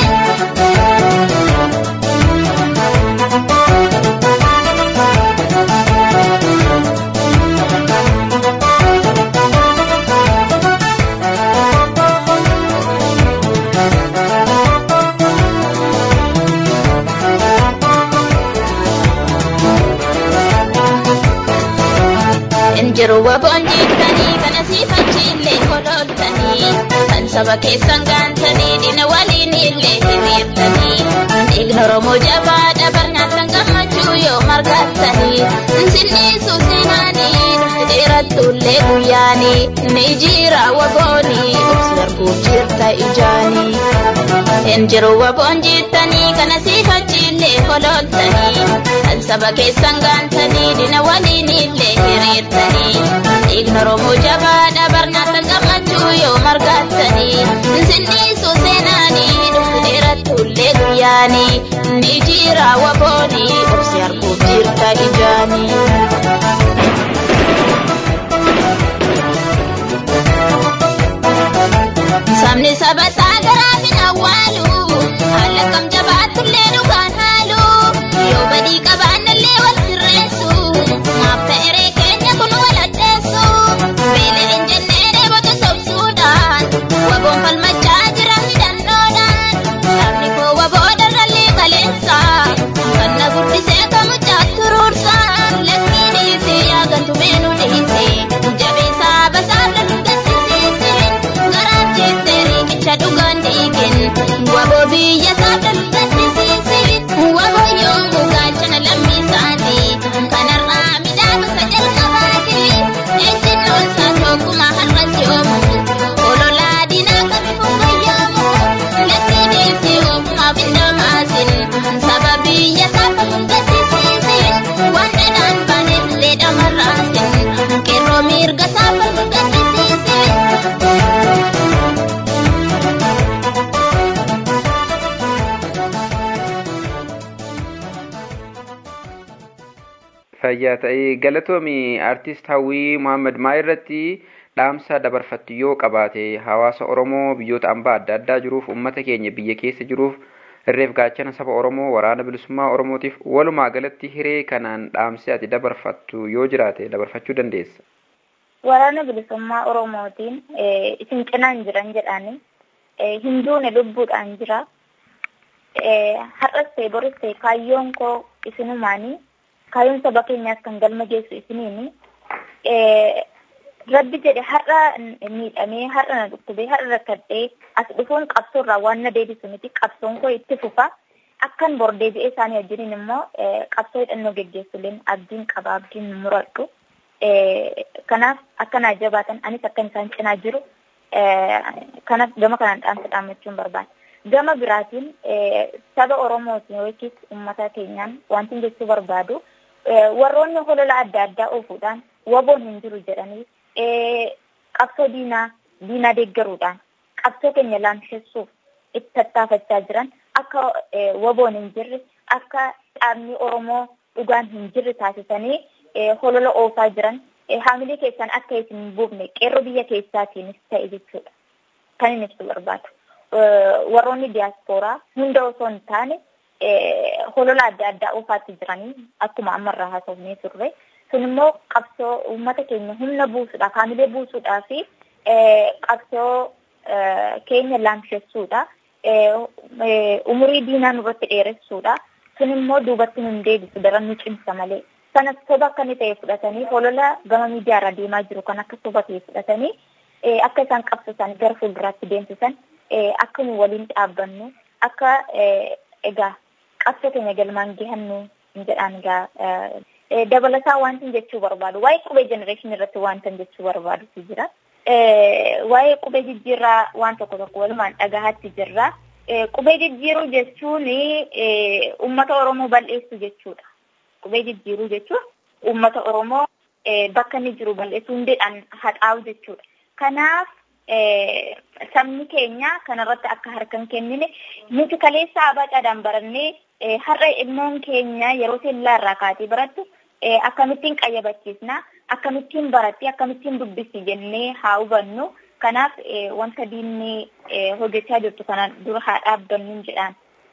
Injiru waboon jettanii kana siifachiillee hololtanii kan saba keessan gaantanii dina waliin illee hiriirtanii dhiigni Oromoo jabaadha barnyaatan gammachuu yoo margattanii sinniisuu seenaanii dhufti dheerattullee guyyaanii ni jira waboonii obsi arguuf jirta ijaanii. Injiru waboon jettanii kana siifachiillee hololtanii kan saba keessan gaantanii dina waliin illee hiriirtanii dhiigni Oromoo jabaadha barnyaatan gammachuu yoo margattanii sinniisuu seenaanii dhufti dheerattullee guyyaanii ni jira waboonii obsi arguuf jirta ijaanii. Sabni saba isaa garaa hin awwaalu haala kam jabaatullee dhugaan haalu yoo badii qabaannallee wal sirreessu maaf ta'eree keenya kun wal addeessu beela hin jennee dheebotu sobsuudhaan waboon falmachaa jira hidhannoodhaan sabni koo waboo darrallee qaleessa kan na guddisee kamu caatturuursa lakkiin isi yaagantu meenuu dhiisi jabeessaa basaa dalu gaddisiisi garaan jettee riiqicha dhugaan dhiigin waboo biyya isaa dalu gaddisiisi waboo yoo mugaachana lammiisaati kanarraa midhaansa jalqabaati ejjinnoon isaa tokkuma har'atti oomu ololaa diinaa kami kungayyaamu lakkii dhiisii ofumaaf hin dhamaasin saba biyya isaa kan gaddisiisi waan dhadhaan baaneefillee dhamarraasin qeerroo mirga isaa kan gaddisiisi. Fayyaa ta'ee galatoomii aartist Hawwii Muhammad maa irratti dhaamsa dabarfattu yoo qabaate hawaasa Oromoo biyyoota ambaa adda addaa jiruuf uummata keenya biyya keessa jiruuf irreef gaachana saba Oromoo waraana bilisummaa Oromootiif walumaa galatti hiree kanaan dhaamsi ati dabarfattu yoo jiraate dabarfachuu dandeessa. Waraana bilisummaa Oromootiin isin cinaan jiran jedhani hin duune lubbuudhaan jira. Har'as ta'e boris ta'e kaayyoon koo isinumaanii kaayyoon saba keenyaas kan galma geessu isiniini. Rabbi jedhe har'a miidhamee har'a na dhukkubee har'a rakkadhee as dhufuun qabsoorraa waan na deebisu miti qabsoon koo itti fufa. Akkan bor deebi'ee isaanii wajjiniin immoo qabsoo hidhannoo geggeessuleen abdiin qaba abdiin muradhu. Kanaaf akkanaa jabaatan anis akkan isaan cinaa jiru kanas gama kanaan dhaamsa dhaammachuun barbaada. Gama biraatiin saba Oromootiin yookiis uummata keenyaan wanti jechuu barbaadu warroonni holola adda addaa oofuudhaan waboon hin jiru jedhanii qabsoo diinaa diinaa deeggaruudhaan qabsoo keenya laamsessuuf itti tattaafachaa jiran akka waboon hin jirre akka dhaabni Oromoo dhugaan hin jirre taasisanii holola oofaa jiran haamilee keessaan akka isin hin buufne qeerroo biyya keessaatiinis ta'e jechuudha. Kan inni ibsu barbaadu. Warroonni diyaaspooraa hunda osoo hin taane holola adda addaa oofaatti jiranii akkuma ammarraa haasofnee turre. Kun immoo qabsoo uummata keenya humna buusuudhaaf haamilee buusuudhaa fi qabsoo keenya laamsessuudha. Umurii diinaa nurratti dheeressuudha. Kun immoo duubatti nu hin deebisu daran nu cimsa malee. Kanas soba akka inni ta'e fudhatanii holola gama miidiyaarra deemaa jiru kan akka soba ta'e fudhatanii akka isaan qabsoo isaanii gara fuulduraatti deemsisan akka nu waliin dhaabbannu akka egaa qabsoo keenya galmaan gahannu jedhaan egaa dabalataa wanti jechuu barbaadu waa'ee qubee jenereeshinii irratti wanta jechuu barbaadutu jira. Waa'ee qubee jijjiirraa waan tokko tokko walumaan dhagahaatti jirra. Qubee jijjiiruu jechuun uummata Oromoo bal'eessu jechuudha. Qubee jijjiiruu jechuun uummata Oromoo bakka inni jiru bal'eessuu hundeedhaan haxaa'u jechuudha. Kanaaf sabni keenya kanarratti akka harka hin kennine nuti kaleessa abacaadhaan barannee har'a ilmoon keenya yeroo sellaa irraa kaatee barattu akkamittiin qayyabachiisna akkamittiin baratti akkamittiin dubbisi jennee haa hubannu. Kanaaf wanta diinni hojjechaa jirtu kana dura haa dhaabbannu jedhaan.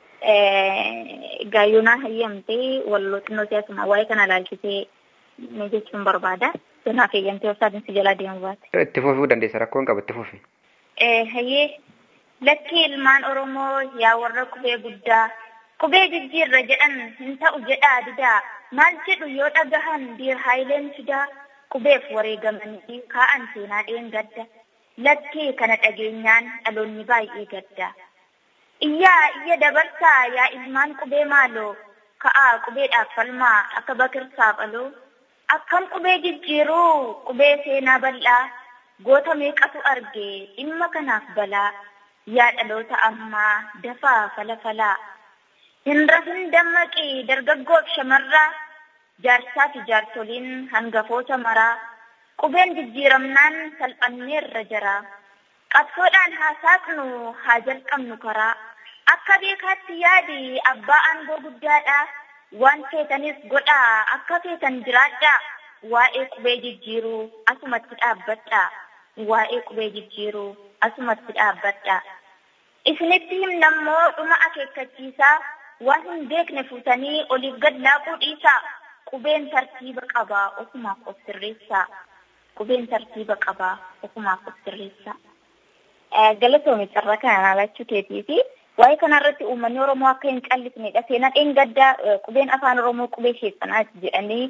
Gaayyoonaa hayyamtee walloo xinnoo siyaasuma waa'ee kana ilaalchisee ni jechuun barbaada. Kanaaf eeyyamtee obsaatiin si jalaa deemu baate. Itti fufuu dandeessa rakkoon qaba itti fufi. Hayyee lakkii ilmaan Oromoo yaa warra qubee guddaa qubee jijjiirra jedhan hin ta'u jedhaa didaa maal jedhu yoo dhagahan diir haayileen fidaa qubeef wareegamanii kaa'an seenaa dheengadda lakkii kana dhageenyaan dhaloonni baay'ee gadda. Iyyaa iyya dabarsaa yaa ilmaan qubee maaloo ka'aa qubeedhaaf falmaa akka bakirsaaf aloo akkam qubee jijjiiruu qubee seenaa bal'aa goota meeqatu arge dhimma kanaaf balaa yaa dhaloota ammaa dafaa falafalaa hin rafin dammaqii dargaggoof shamarraa jaarsaa fi jaarsoliin hangafoota maraa qubeen jijjiiramnaan salphanneerra jira qabsoodhaan haa saaqnu haa jalqabnu karaa akka beekaatti yaadi abbaa aangoo guddaadha waan feetanis godhaa akka feetan jiraadhaa waa'ee qubee jijjiiruu asumatti dhaabbadhaa waa'ee qubee jijjiiruu asumatti dhaabbadhaa isinitti himnammoo dhuma akeekkachiisaa waan hin beekne fuutanii oliif gad laaquu dhiisaa qubeen tartiiba qabaa ofumaaf of sirreessaa qubeen tartiiba qabaa ofumaaf of sirreessaa. Galatoomi carraa kana laalachuu keetii fi waa'ee kanarratti uummanni Oromoo akka hin callisnedha. Seenaa dheengaddaa qubeen afaan Oromoo qubee sheexanaati jedhanii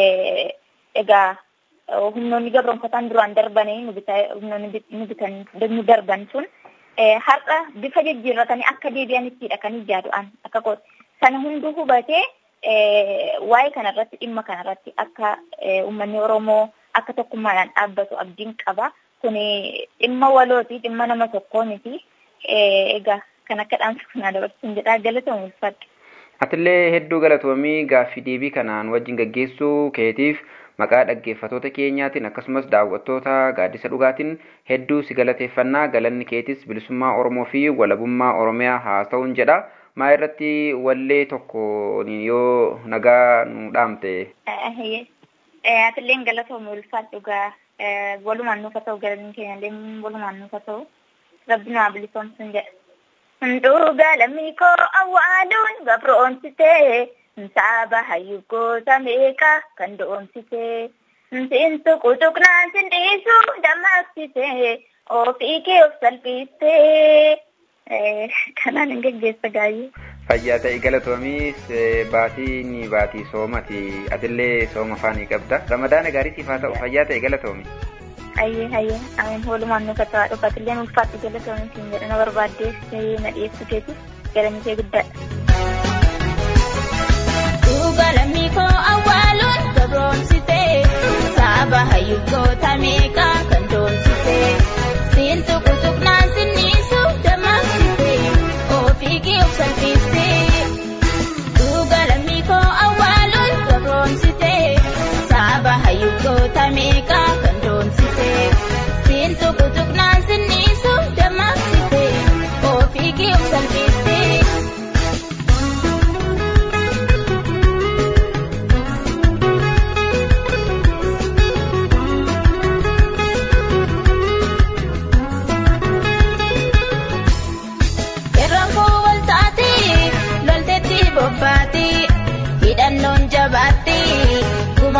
egaa humnoonni gabroonfataan duraan darbanii humnoonni nu bitan nu darban sun har'a bifa jijjiirratanii akka deebi'anittidha kan ijaadu'an akka qooti. Sana hunduu hubatee waa'ee kanarratti dhimma kanarratti akka uummanni Oromoo akka tokkummaadhaan dhaabbatu abdiin qaba. Kuni dhimma walooti dhimma nama tokkoo miti. Egaa kan akka dhaamsa kanaa dabarsuun jedhaa galatoomuu ulfaadha. Atillee hedduu galatoomii gaaffii deebii kanaan wajjin gaggeessuu keetiif maqaa dhaggeeffatoota keenyaatiin akkasumas daawwattoota gaaddisa dhugaatiin hedduu si galateeffannaa galanni keetis bilisummaa Oromoo fi walabummaa Oromiyaa haa ta'uun jedha. Maa irratti wallee tokko yoo nagaa nu dhaamte. Atilleen galatoomuu ulfaadha dhugaa walumaan nuuf haa ta'u galanni keenyallee walumaan nuuf haa ta'u rabbi nu haa bilisoomsun jedha. Hunduuga lammii koo awwaaluun gabroomsitee saaba hayyugoota meeqa kan doomsitee siintu qutuqnaan sin dhiisu dammaqsitee ofii kee of salphistee kanaan hin geggeessa gaayyee. Fayyaa ta'e galatoomis baatiin baatii soomati atillee sooma faanii qabda ramadaana gaarii siif haa ta'u fayyaa ta'e galatoomi. Hayyee hayyee amin walumaan nuuf haa ta'u dhufatillee ulfaatti galatoomi siin jedha na barbaaddees na dhiyeessu keetis galanni kee guddaadha. Duuba lammii koo awwaaluun gabroomsitee saaba hayyugoota meeqa kan doomsitee siintu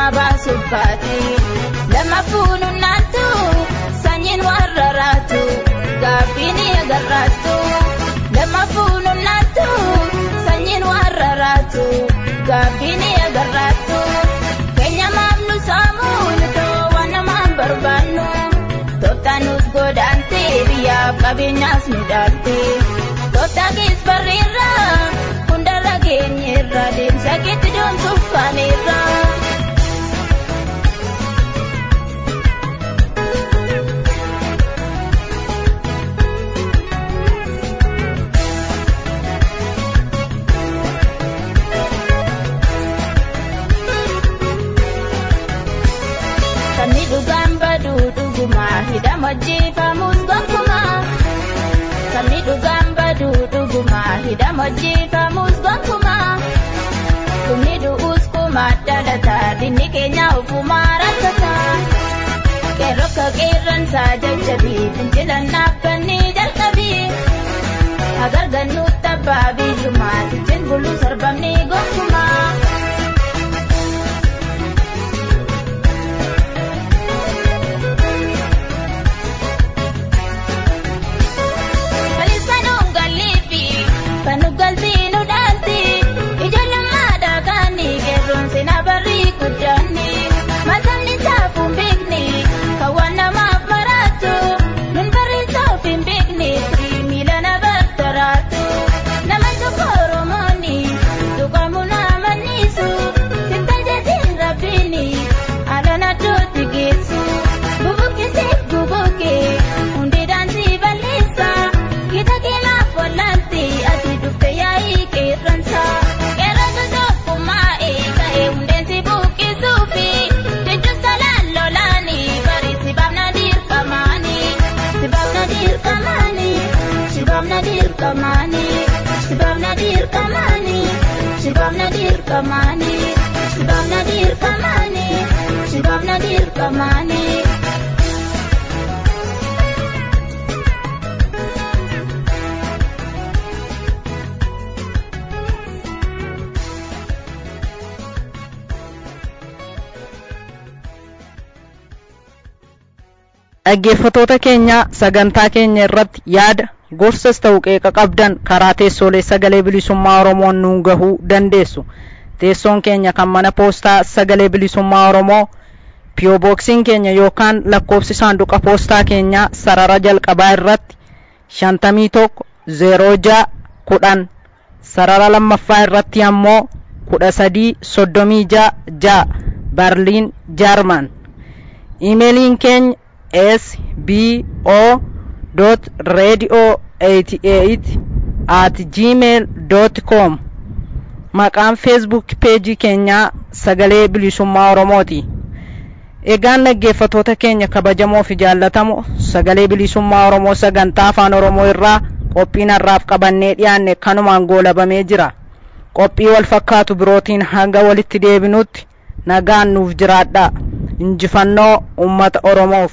baasuuf baate lama fuunu naantu sanyiin warra raatu gaaffii ni agarraatu lama fuunu naantu sanyiin warra raatu gaaffii ni agarraatu keenya maamnu saamu nutoo waan namaan barbaannu tooftaanuus godaante biyyaaf qabeenyaas nu dhaalte tooftaanis barreerra hundarra geenyeerra deemsa keetti doomsuuf kaaneerra. Sabni dhugaan badu dhugumaa hidhama jeefamus gonkumaa. Sabni dhugaan badu dhugumaa hidhama jeefamus gonkumaa. Kumni du'us kumaa dhalataa dinni keenya ofumaa rakkataa. Qeerroo qeerransaa jajjabii fincilan dhaabbannee jalqabii. Agargannuutti abbaa biyyummaa tichin buluu sarbamnee gonkumaa. Kalisanuun galliifi kan nu galtii nu dhaalti ijoollemmaadhaa kaanii qeerroon seenaa barrii guddaanni masamni taafuun beekni kan waan namaaf maraatu nun barreessaaf hin beekne firii miila na bartaraatu nama tokko oromooni tuqamu nama niisu sitta jedhin rabbiini alaan addootti geessu bubuqqisiif gubuqqe hundi daansii balleessa gita keenaaf wallanti ati dhufte yaa'ii qeerransa qeerransa tokkummaa'e ka'e hundeensi buqqisuufi jechuun salaan lolaani bari sibaafna dirqamaani sibaafna dirqamaani sibaafna dirqamaani sibaafna dirqamaani sibaafna dirqamaani sibaafna dirqamaani sibaafna dirqamaani. dhaggeeffatoota keenya sagantaa keenya irratti yaada gorsas ta'u qeeqa qabdan karaa teessoolee sagalee bilisummaa oromoon nuun gahuu dandeessu teessoon keenya kan mana poostaa sagalee bilisummaa oromoo piyooboksiin keenya yookaan lakkoofsi saanduqa poostaa keenyaa sarara jalqabaa irratti shantamii tokko zeeroo ja'a kudhan sarara lammaffaa irratti ammoo kudha sadii soddomii ja'a ja'a barliin jaarman iimeeliin keenya sbo radio 88 at gmail com maqaan feesbuuk peejii keenyaa sagalee bilisummaa oromooti egaan dhaggeeffatoota keenya kabajamoo fi jaallatamoo sagalee bilisummaa oromoo sagantaa afaan oromoo irraa qophiin har'aaf qabannee dhiyaanne kanumaan goolabamee jira qophii wal fakkaatu birootiin hanga walitti deebinutti nagaan nuuf jiraadhaa injifannoo ummata oromoof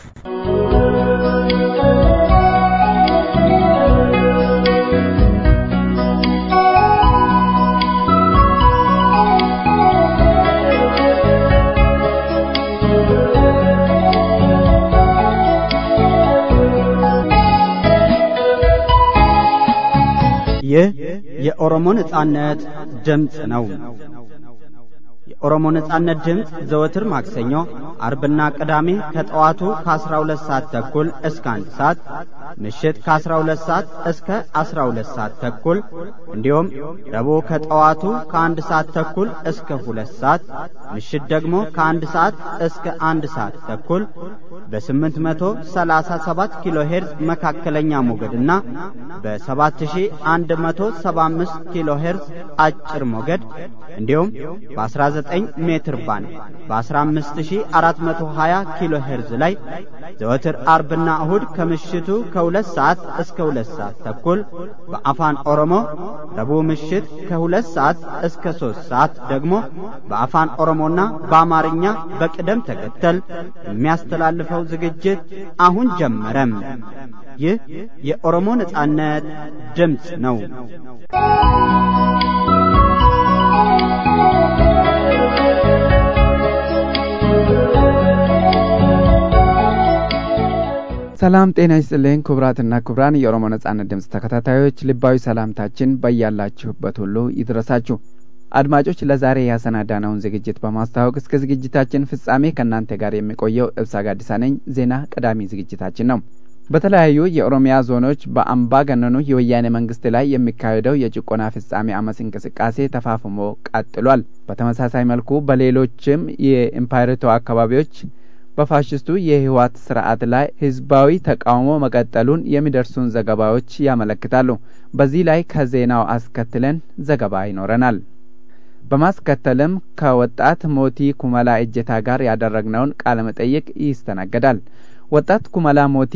ይህ የኦሮሞ ነጻነት ድምፅ ነው። የኦሮሞ ነጻነት ድምፅ ዘወትር ማክሰኞ፣ አርብና ቅዳሜ ከጠዋቱ ከ12 ሰዓት ተኩል እስከ 1 ሰዓት፣ ምሽት ከ12 ሰዓት እስከ 12 ሰዓት ተኩል እንዲሁም ረቡዕ ከጠዋቱ ከአንድ ሰዓት ተኩል እስከ 2 ሰዓት፣ ምሽት ደግሞ ከአንድ ሰዓት እስከ 1 ሰዓት ተኩል በ837 ኪሎ ሄርዝ መካከለኛ ሞገድና በ7175 ኪሎ ሄርዝ አጭር ሞገድ እንዲሁም በ19 ሜትር ባንድ በ15420 ኪሎ ሄርዝ ላይ ዘወትር አርብና እሁድ ከምሽቱ ከሁለት ሰዓት እስከ ሁለት ሰዓት ተኩል በአፋን ኦሮሞ ረቡዕ ምሽት ከሁለት ሰዓት እስከ ሦስት ሰዓት ደግሞ በአፋን ኦሮሞና በአማርኛ በቅደም ተከተል የሚያስተላልፈው ዝግጅት አሁን ጀመረም። ይህ የኦሮሞ ነጻነት ድምፅ ነው። ሰላም ጤና ይስጥልኝ ክቡራትና ክቡራን የኦሮሞ ነጻነት ድምፅ ተከታታዮች ልባዊ ሰላምታችን በያላችሁበት ሁሉ ይድረሳችሁ። አድማጮች ለዛሬ ያሰናዳነውን ዝግጅት በማስተዋወቅ እስከ ዝግጅታችን ፍጻሜ ከእናንተ ጋር የሚቆየው እብሳ ጋዲሳ ነኝ። ዜና ቀዳሚ ዝግጅታችን ነው። በተለያዩ የኦሮሚያ ዞኖች በአምባገነኑ የወያኔ መንግስት ላይ የሚካሄደው የጭቆና ፍጻሜ አመፅ እንቅስቃሴ ተፋፍሞ ቀጥሏል። በተመሳሳይ መልኩ በሌሎችም የኢምፓይሬቶ አካባቢዎች በፋሽስቱ የህወሓት ስርዓት ላይ ህዝባዊ ተቃውሞ መቀጠሉን የሚደርሱን ዘገባዎች ያመለክታሉ። በዚህ ላይ ከዜናው አስከትለን ዘገባ ይኖረናል። በማስከተልም ከወጣት ሞቲ ኩመላ እጀታ ጋር ያደረግነውን ቃለ መጠይቅ ይስተናገዳል። ወጣት ኩመላ ሞቲ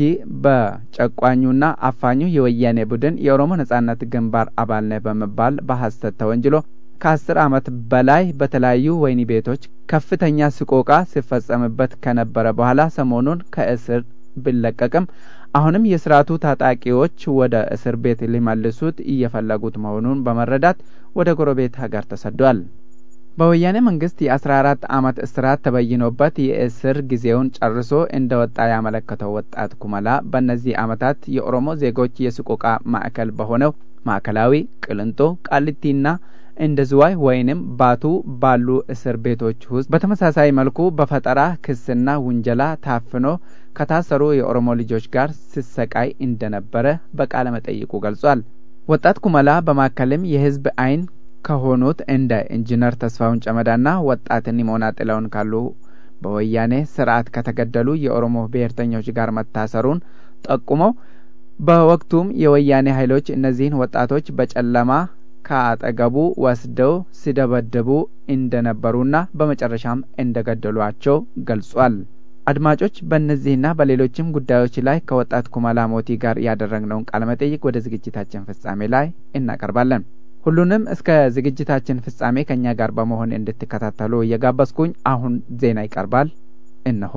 በጨቋኙና አፋኙ የወያኔ ቡድን የኦሮሞ ነጻነት ግንባር አባል ነህ በመባል በሐሰት ተወንጅሎ ከአስር ዓመት በላይ በተለያዩ ወህኒ ቤቶች ከፍተኛ ስቆቃ ሲፈጸምበት ከነበረ በኋላ ሰሞኑን ከእስር ቢለቀቅም አሁንም የስርዓቱ ታጣቂዎች ወደ እስር ቤት ሊመልሱት እየፈለጉት መሆኑን በመረዳት ወደ ጎረቤት ሀገር ተሰዷል። በወያኔ መንግስት የአስራ አራት አመት እስራት ተበይኖበት የእስር ጊዜውን ጨርሶ እንደ ወጣ ያመለከተው ወጣት ኩመላ በእነዚህ አመታት የኦሮሞ ዜጎች የስቆቃ ማዕከል በሆነው ማዕከላዊ፣ ቅልንጦ፣ ቃሊቲና እንደ ዝዋይ ወይንም ባቱ ባሉ እስር ቤቶች ውስጥ በተመሳሳይ መልኩ በፈጠራ ክስና ውንጀላ ታፍኖ ከታሰሩ የኦሮሞ ልጆች ጋር ሲሰቃይ እንደነበረ በቃለ መጠይቁ ገልጿል። ወጣት ኩመላ በማከልም የህዝብ አይን ከሆኑት እንደ ኢንጂነር ተስፋውን ጨመዳና ወጣት ኒሞና ጥለውን ካሉ በወያኔ ስርዓት ከተገደሉ የኦሮሞ ብሔርተኞች ጋር መታሰሩን ጠቁመው በወቅቱም የወያኔ ኃይሎች እነዚህን ወጣቶች በጨለማ ከአጠገቡ ወስደው ሲደበድቡ እንደነበሩና በመጨረሻም እንደገደሏቸው ገልጿል። አድማጮች በእነዚህና በሌሎችም ጉዳዮች ላይ ከወጣት ኩመላ ሞቲ ጋር ያደረግነውን ቃለ መጠይቅ ወደ ዝግጅታችን ፍጻሜ ላይ እናቀርባለን። ሁሉንም እስከ ዝግጅታችን ፍጻሜ ከእኛ ጋር በመሆን እንድትከታተሉ እየጋበዝኩኝ አሁን ዜና ይቀርባል። እነሆ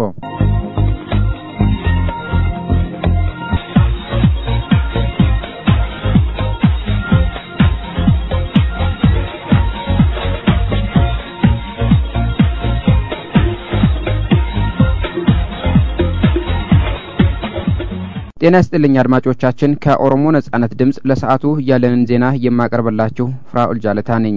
ጤና ይስጥልኝ አድማጮቻችን። ከኦሮሞ ነጻነት ድምፅ ለሰዓቱ ያለንን ዜና የማቀርብላችሁ ፍራኦል ጃለታ ነኝ።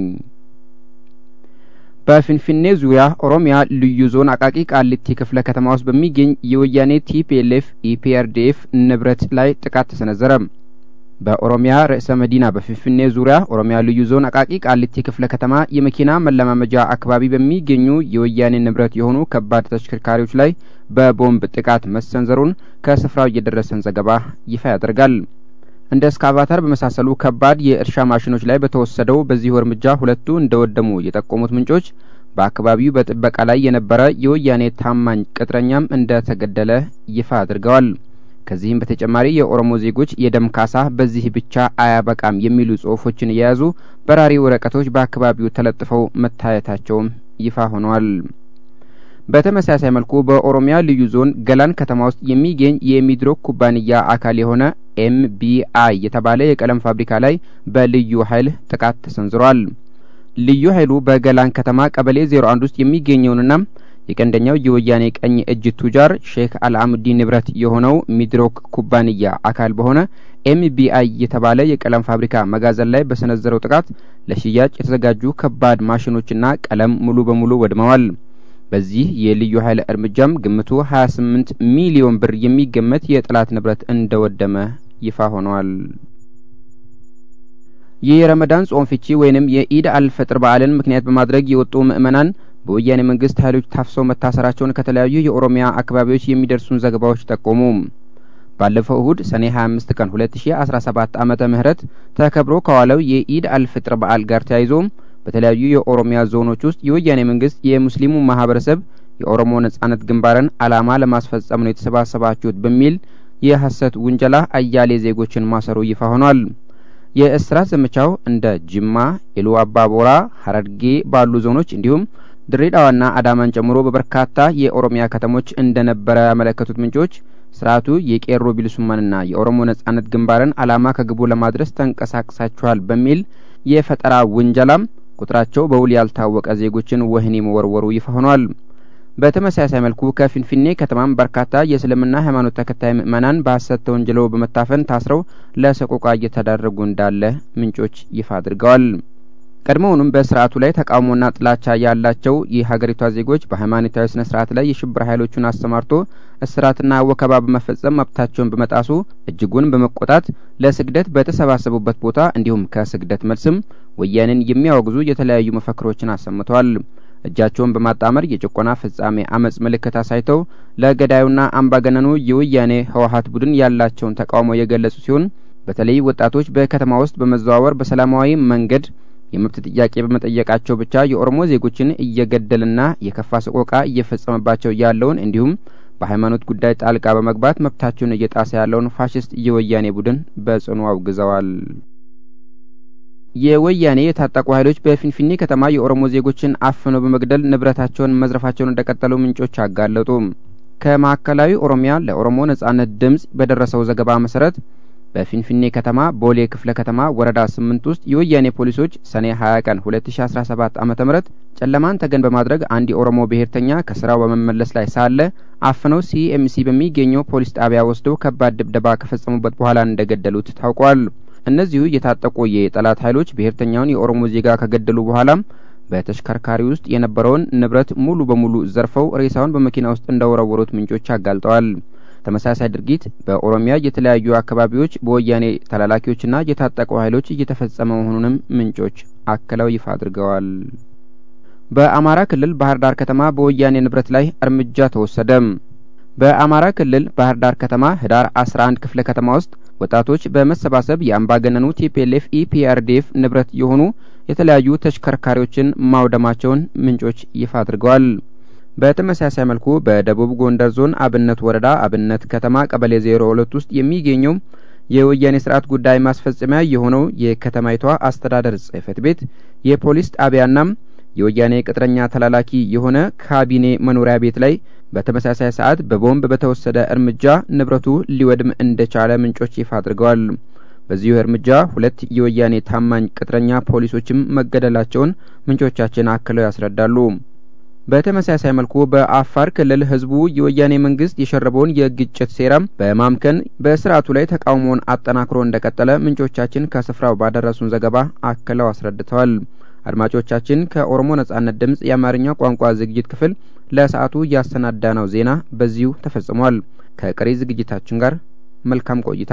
በፊንፊኔ ዙሪያ ኦሮሚያ ልዩ ዞን አቃቂ ቃሊቲ ክፍለ ከተማ ውስጥ በሚገኝ የወያኔ ቲፒኤልኤፍ ኢፒአርዲኤፍ ንብረት ላይ ጥቃት ተሰነዘረ። በኦሮሚያ ርዕሰ መዲና በፊንፊኔ ዙሪያ ኦሮሚያ ልዩ ዞን አቃቂ ቃሊቲ ክፍለ ከተማ የመኪና መለማመጃ አካባቢ በሚገኙ የወያኔ ንብረት የሆኑ ከባድ ተሽከርካሪዎች ላይ በቦምብ ጥቃት መሰንዘሩን ከስፍራው የደረሰን ዘገባ ይፋ ያደርጋል። እንደ እስካቫተር በመሳሰሉ ከባድ የእርሻ ማሽኖች ላይ በተወሰደው በዚሁ እርምጃ ሁለቱ እንደወደሙ የጠቆሙት ምንጮች በአካባቢው በጥበቃ ላይ የነበረ የወያኔ ታማኝ ቅጥረኛም እንደተገደለ ይፋ አድርገዋል። ከዚህም በተጨማሪ የኦሮሞ ዜጎች የደም ካሳ በዚህ ብቻ አያበቃም የሚሉ ጽሁፎችን የያዙ በራሪ ወረቀቶች በአካባቢው ተለጥፈው መታየታቸውም ይፋ ሆነዋል። በተመሳሳይ መልኩ በኦሮሚያ ልዩ ዞን ገላን ከተማ ውስጥ የሚገኝ የሚድሮክ ኩባንያ አካል የሆነ ኤምቢአይ የተባለ የቀለም ፋብሪካ ላይ በልዩ ኃይል ጥቃት ተሰንዝሯል። ልዩ ኃይሉ በገላን ከተማ ቀበሌ ዜሮ አንድ ውስጥ የሚገኘውንና የቀንደኛው የወያኔ ቀኝ እጅ ቱጃር ሼክ አልአሙዲን ንብረት የሆነው ሚድሮክ ኩባንያ አካል በሆነ ኤምቢአይ የተባለ የቀለም ፋብሪካ መጋዘን ላይ በሰነዘረው ጥቃት ለሽያጭ የተዘጋጁ ከባድ ማሽኖችና ቀለም ሙሉ በሙሉ ወድመዋል። በዚህ የልዩ ኃይል እርምጃም ግምቱ 28 ሚሊዮን ብር የሚገመት የጠላት ንብረት እንደወደመ ይፋ ሆኗል። የረመዳን ጾም ፍቺ ወይንም የኢድ አልፈጥር በዓልን ምክንያት በማድረግ የወጡ ምዕመናን በወያኔ መንግስት ኃይሎች ታፍሰው መታሰራቸውን ከተለያዩ የኦሮሚያ አካባቢዎች የሚደርሱን ዘገባዎች ጠቆሙ። ባለፈው እሁድ ሰኔ 25 ቀን 2017 ዓመተ ምህረት ተከብሮ ከዋለው የኢድ አልፍጥር በዓል ጋር ተያይዞ በተለያዩ የኦሮሚያ ዞኖች ውስጥ የወያኔ መንግስት የሙስሊሙ ማህበረሰብ የኦሮሞ ነጻነት ግንባርን ዓላማ ለማስፈጸም ነው የተሰባሰባችሁት በሚል የሐሰት ውንጀላ አያሌ ዜጎችን ማሰሩ ይፋ ሆኗል። የእስራት ዘመቻው እንደ ጅማ፣ ኢሉ አባቦራ፣ ሀረርጌ ባሉ ዞኖች እንዲሁም ድሬዳዋና አዳማን ጨምሮ በበርካታ የኦሮሚያ ከተሞች እንደነበረ ያመለከቱት ምንጮች ስርዓቱ የቄሮ ቢልሱማንና የኦሮሞ ነጻነት ግንባርን ዓላማ ከግቡ ለማድረስ ተንቀሳቅሳችኋል በሚል የፈጠራ ውንጀላም ቁጥራቸው በውል ያልታወቀ ዜጎችን ወህኒ መወርወሩ ይፋ ሆኗል። በተመሳሳይ መልኩ ከፊንፊኔ ከተማም በርካታ የእስልምና ሃይማኖት ተከታይ ምዕመናን በሐሰት ተወንጅለው በመታፈን ታስረው ለሰቆቃ እየተዳረጉ እንዳለ ምንጮች ይፋ አድርገዋል። ቀድሞውንም በስርዓቱ ላይ ተቃውሞና ጥላቻ ያላቸው የሀገሪቷ ዜጎች በሃይማኖታዊ ስነ ስርዓት ላይ የሽብር ኃይሎቹን አሰማርቶ እስራትና ወከባ በመፈጸም መብታቸውን በመጣሱ እጅጉን በመቆጣት ለስግደት በተሰባሰቡበት ቦታ እንዲሁም ከስግደት መልስም ወያኔን የሚያወግዙ የተለያዩ መፈክሮችን አሰምተዋል። እጃቸውን በማጣመር የጭቆና ፍጻሜ አመጽ ምልክት አሳይተው ለገዳዩና አምባገነኑ የወያኔ ህወሀት ቡድን ያላቸውን ተቃውሞ የገለጹ ሲሆን በተለይ ወጣቶች በከተማ ውስጥ በመዘዋወር በሰላማዊ መንገድ የመብት ጥያቄ በመጠየቃቸው ብቻ የኦሮሞ ዜጎችን እየገደልና የከፋ ሰቆቃ እየፈጸመባቸው ያለውን እንዲሁም በሃይማኖት ጉዳይ ጣልቃ በመግባት መብታቸውን እየጣሰ ያለውን ፋሽስት የወያኔ ቡድን በጽኑ አውግዘዋል። የወያኔ የታጠቁ ኃይሎች በፊንፊኔ ከተማ የኦሮሞ ዜጎችን አፍነው በመግደል ንብረታቸውን መዝረፋቸውን እንደቀጠሉ ምንጮች አጋለጡ። ከማዕከላዊ ኦሮሚያ ለኦሮሞ ነጻነት ድምጽ በደረሰው ዘገባ መሰረት በፊንፊኔ ከተማ ቦሌ ክፍለ ከተማ ወረዳ ስምንት ውስጥ የወያኔ ፖሊሶች ሰኔ 20 ቀን 2017 ዓ.ም ጨለማን ተገን በማድረግ አንድ የኦሮሞ ብሔርተኛ ከስራው በመመለስ ላይ ሳለ አፍነው ሲኤምሲ በሚገኘው ፖሊስ ጣቢያ ወስደው ከባድ ድብደባ ከፈጸሙበት በኋላ እንደገደሉት ታውቋል። እነዚሁ የታጠቁ የጠላት ኃይሎች ብሔርተኛውን የኦሮሞ ዜጋ ከገደሉ በኋላም በተሽከርካሪ ውስጥ የነበረውን ንብረት ሙሉ በሙሉ ዘርፈው ሬሳውን በመኪና ውስጥ እንደወረወሩት ምንጮች አጋልጠዋል። ተመሳሳይ ድርጊት በኦሮሚያ የተለያዩ አካባቢዎች በወያኔ ተላላኪዎችና የታጠቁ ኃይሎች እየተፈጸመ መሆኑንም ምንጮች አክለው ይፋ አድርገዋል። በአማራ ክልል ባህር ዳር ከተማ በወያኔ ንብረት ላይ እርምጃ ተወሰደ። በአማራ ክልል ባህር ዳር ከተማ ህዳር 11 ክፍለ ከተማ ውስጥ ወጣቶች በመሰባሰብ የአምባገነኑ ቲፒኤልኤፍ ኢፒአርዲኤፍ ንብረት የሆኑ የተለያዩ ተሽከርካሪዎችን ማውደማቸውን ምንጮች ይፋ አድርገዋል። በተመሳሳይ መልኩ በደቡብ ጎንደር ዞን አብነት ወረዳ አብነት ከተማ ቀበሌ ዜሮ ሁለት ውስጥ የሚገኘው የወያኔ ስርዓት ጉዳይ ማስፈጸሚያ የሆነው የከተማይቷ አስተዳደር ጽህፈት ቤት የፖሊስ ጣቢያና የወያኔ ቅጥረኛ ተላላኪ የሆነ ካቢኔ መኖሪያ ቤት ላይ በተመሳሳይ ሰዓት በቦምብ በተወሰደ እርምጃ ንብረቱ ሊወድም እንደቻለ ምንጮች ይፋ አድርገዋል። በዚሁ እርምጃ ሁለት የወያኔ ታማኝ ቅጥረኛ ፖሊሶችም መገደላቸውን ምንጮቻችን አክለው ያስረዳሉ። በተመሳሳይ መልኩ በአፋር ክልል ህዝቡ የወያኔ መንግስት የሸረበውን የግጭት ሴራም በማምከን በስርዓቱ ላይ ተቃውሞውን አጠናክሮ እንደቀጠለ ምንጮቻችን ከስፍራው ባደረሱን ዘገባ አክለው አስረድተዋል። አድማጮቻችን ከኦሮሞ ነጻነት ድምጽ የአማርኛ ቋንቋ ዝግጅት ክፍል ለሰዓቱ ያሰናዳነው ዜና በዚሁ ተፈጽሟል። ከቀሪ ዝግጅታችን ጋር መልካም ቆይታ።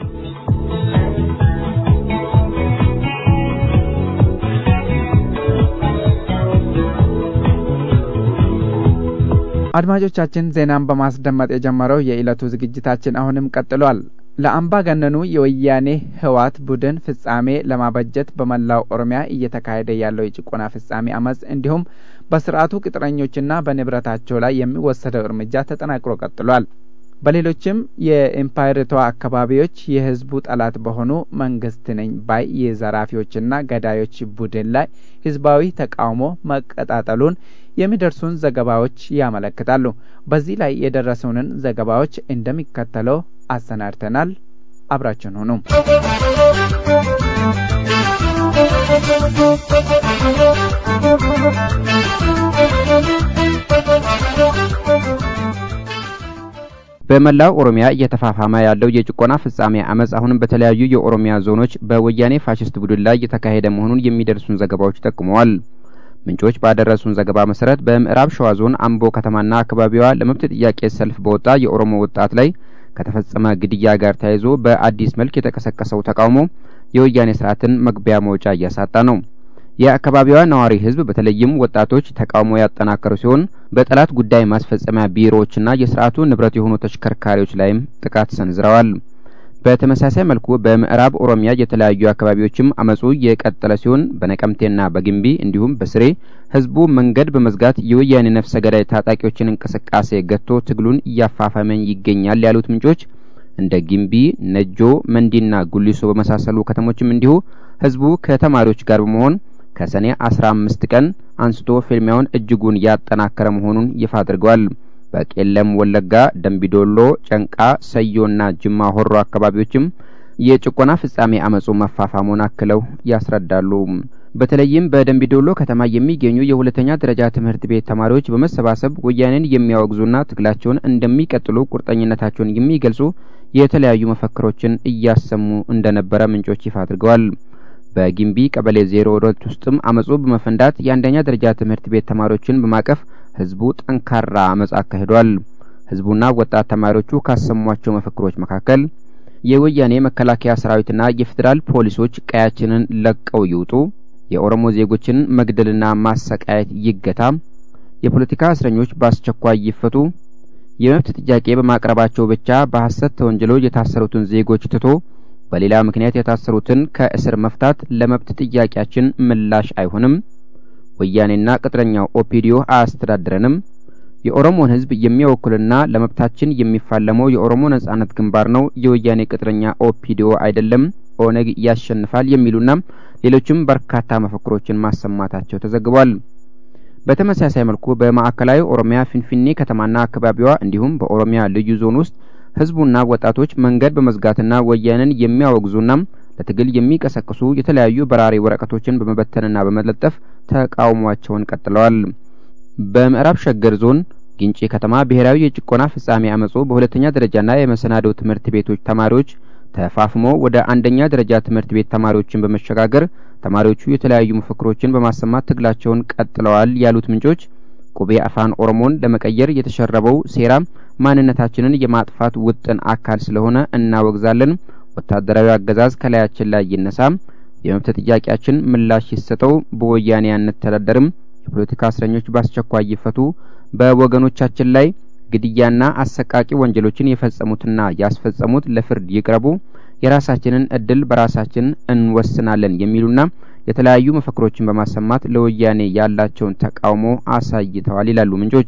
አድማጮቻችን ዜናን በማስደመጥ የጀመረው የዕለቱ ዝግጅታችን አሁንም ቀጥሏል። ለአምባገነኑ የወያኔ ህወሓት ቡድን ፍጻሜ ለማበጀት በመላው ኦሮሚያ እየተካሄደ ያለው የጭቆና ፍጻሜ አመጽ እንዲሁም በስርዓቱ ቅጥረኞችና በንብረታቸው ላይ የሚወሰደው እርምጃ ተጠናክሮ ቀጥሏል። በሌሎችም የኤምፓየርቷ አካባቢዎች የህዝቡ ጠላት በሆኑ መንግስት ነኝ ባይ የዘራፊዎችና ገዳዮች ቡድን ላይ ህዝባዊ ተቃውሞ መቀጣጠሉን የሚደርሱን ዘገባዎች ያመለክታሉ። በዚህ ላይ የደረሱንን ዘገባዎች እንደሚከተለው አሰናድተናል። አብራችን ሁኑ። በመላው ኦሮሚያ እየተፋፋመ ያለው የጭቆና ፍጻሜ አመጽ አሁንም በተለያዩ የኦሮሚያ ዞኖች በወያኔ ፋሽስት ቡድን ላይ እየተካሄደ መሆኑን የሚደርሱን ዘገባዎች ጠቁመዋል። ምንጮች ባደረሱን ዘገባ መሰረት በምዕራብ ሸዋ ዞን አምቦ ከተማና አካባቢዋ ለመብት ጥያቄ ሰልፍ በወጣ የኦሮሞ ወጣት ላይ ከተፈጸመ ግድያ ጋር ተያይዞ በአዲስ መልክ የተቀሰቀሰው ተቃውሞ የወያኔ ስርዓትን መግቢያ መውጫ እያሳጣ ነው። የአካባቢዋ ነዋሪ ህዝብ በተለይም ወጣቶች ተቃውሞ ያጠናከሩ ሲሆን በጠላት ጉዳይ ማስፈጸሚያ ቢሮዎችና የስርዓቱ ንብረት የሆኑ ተሽከርካሪዎች ላይም ጥቃት ሰንዝረዋል። በተመሳሳይ መልኩ በምዕራብ ኦሮሚያ የተለያዩ አካባቢዎችም አመጹ የቀጠለ ሲሆን በነቀምቴና በግንቢ እንዲሁም በስሬ ህዝቡ መንገድ በመዝጋት የወያኔ ነፍሰ ገዳይ ታጣቂዎችን እንቅስቃሴ ገጥቶ ትግሉን እያፋፋመ ይገኛል ያሉት ምንጮች እንደ ግንቢ፣ ነጆ፣ መንዲና ጉሊሶ በመሳሰሉ ከተሞችም እንዲሁ ህዝቡ ከተማሪዎች ጋር በመሆን ከሰኔ አስራ አምስት ቀን አንስቶ ፍልሚያውን እጅጉን ያጠናከረ መሆኑን ይፋ አድርገዋል። በቄለም ወለጋ፣ ደንቢዶሎ፣ ጨንቃ፣ ሰዮና ጅማ ሆሮ አካባቢዎችም የጭቆና ፍጻሜ አመጹ መፋፋሙን አክለው ያስረዳሉ። በተለይም በደንቢዶሎ ከተማ የሚገኙ የሁለተኛ ደረጃ ትምህርት ቤት ተማሪዎች በመሰባሰብ ወያኔን የሚያወግዙና ትግላቸውን እንደሚቀጥሉ ቁርጠኝነታቸውን የሚገልጹ የተለያዩ መፈክሮችን እያሰሙ እንደነበረ ምንጮች ይፋ አድርገዋል። በጊምቢ ቀበሌ ዜሮ ሁለት ውስጥም አመጹ በመፈንዳት የአንደኛ ደረጃ ትምህርት ቤት ተማሪዎችን በማቀፍ ህዝቡ ጠንካራ አመጽ አካሂዷል። ህዝቡና ወጣት ተማሪዎቹ ካሰሟቸው መፈክሮች መካከል የወያኔ መከላከያ ሰራዊትና የፌዴራል ፖሊሶች ቀያችንን ለቀው ይውጡ፣ የኦሮሞ ዜጎችን መግደልና ማሰቃየት ይገታ፣ የፖለቲካ እስረኞች በአስቸኳይ ይፈቱ፣ የመብት ጥያቄ በማቅረባቸው ብቻ በሐሰት ተወንጅለው የታሰሩትን ዜጎች ትቶ በሌላ ምክንያት የታሰሩትን ከእስር መፍታት ለመብት ጥያቄያችን ምላሽ አይሆንም፣ ወያኔና ቅጥረኛው ኦፒዲዮ አያስተዳድረንም፣ የኦሮሞን ህዝብ የሚወክልና ለመብታችን የሚፋለመው የኦሮሞ ነጻነት ግንባር ነው፣ የወያኔ ቅጥረኛ ኦፒዲዮ አይደለም፣ ኦነግ ያሸንፋል የሚሉና ሌሎችም በርካታ መፈክሮችን ማሰማታቸው ተዘግቧል። በተመሳሳይ መልኩ በማዕከላዊ ኦሮሚያ ፊንፊኔ ከተማና አካባቢዋ እንዲሁም በኦሮሚያ ልዩ ዞን ውስጥ ህዝቡና ወጣቶች መንገድ በመዝጋትና ወያኔን የሚያወግዙና ለትግል የሚቀሰቅሱ የተለያዩ በራሪ ወረቀቶችን በመበተንና በመለጠፍ ተቃውሟቸውን ቀጥለዋል። በምዕራብ ሸገር ዞን ግንጪ ከተማ ብሔራዊ የጭቆና ፍጻሜ አመጹ በሁለተኛ ደረጃና የመሰናዶ ትምህርት ቤቶች ተማሪዎች ተፋፍሞ ወደ አንደኛ ደረጃ ትምህርት ቤት ተማሪዎችን በመሸጋገር ተማሪዎቹ የተለያዩ መፈክሮችን በማሰማት ትግላቸውን ቀጥለዋል ያሉት ምንጮች ቁቤ አፋን ኦሮሞን ለመቀየር የተሸረበው ሴራ ማንነታችንን የማጥፋት ውጥን አካል ስለሆነ እናወግዛለን። ወታደራዊ አገዛዝ ከላያችን ላይ ይነሳ፣ የመብት ጥያቄያችን ምላሽ ይሰጠው፣ በወያኔ አንተዳደርም፣ የፖለቲካ እስረኞች በአስቸኳይ ይፈቱ፣ በወገኖቻችን ላይ ግድያና አሰቃቂ ወንጀሎችን የፈጸሙትና ያስፈጸሙት ለፍርድ ይቅረቡ፣ የራሳችንን እድል በራሳችን እንወስናለን የሚሉና የተለያዩ መፈክሮችን በማሰማት ለወያኔ ያላቸውን ተቃውሞ አሳይተዋል ይላሉ ምንጮች።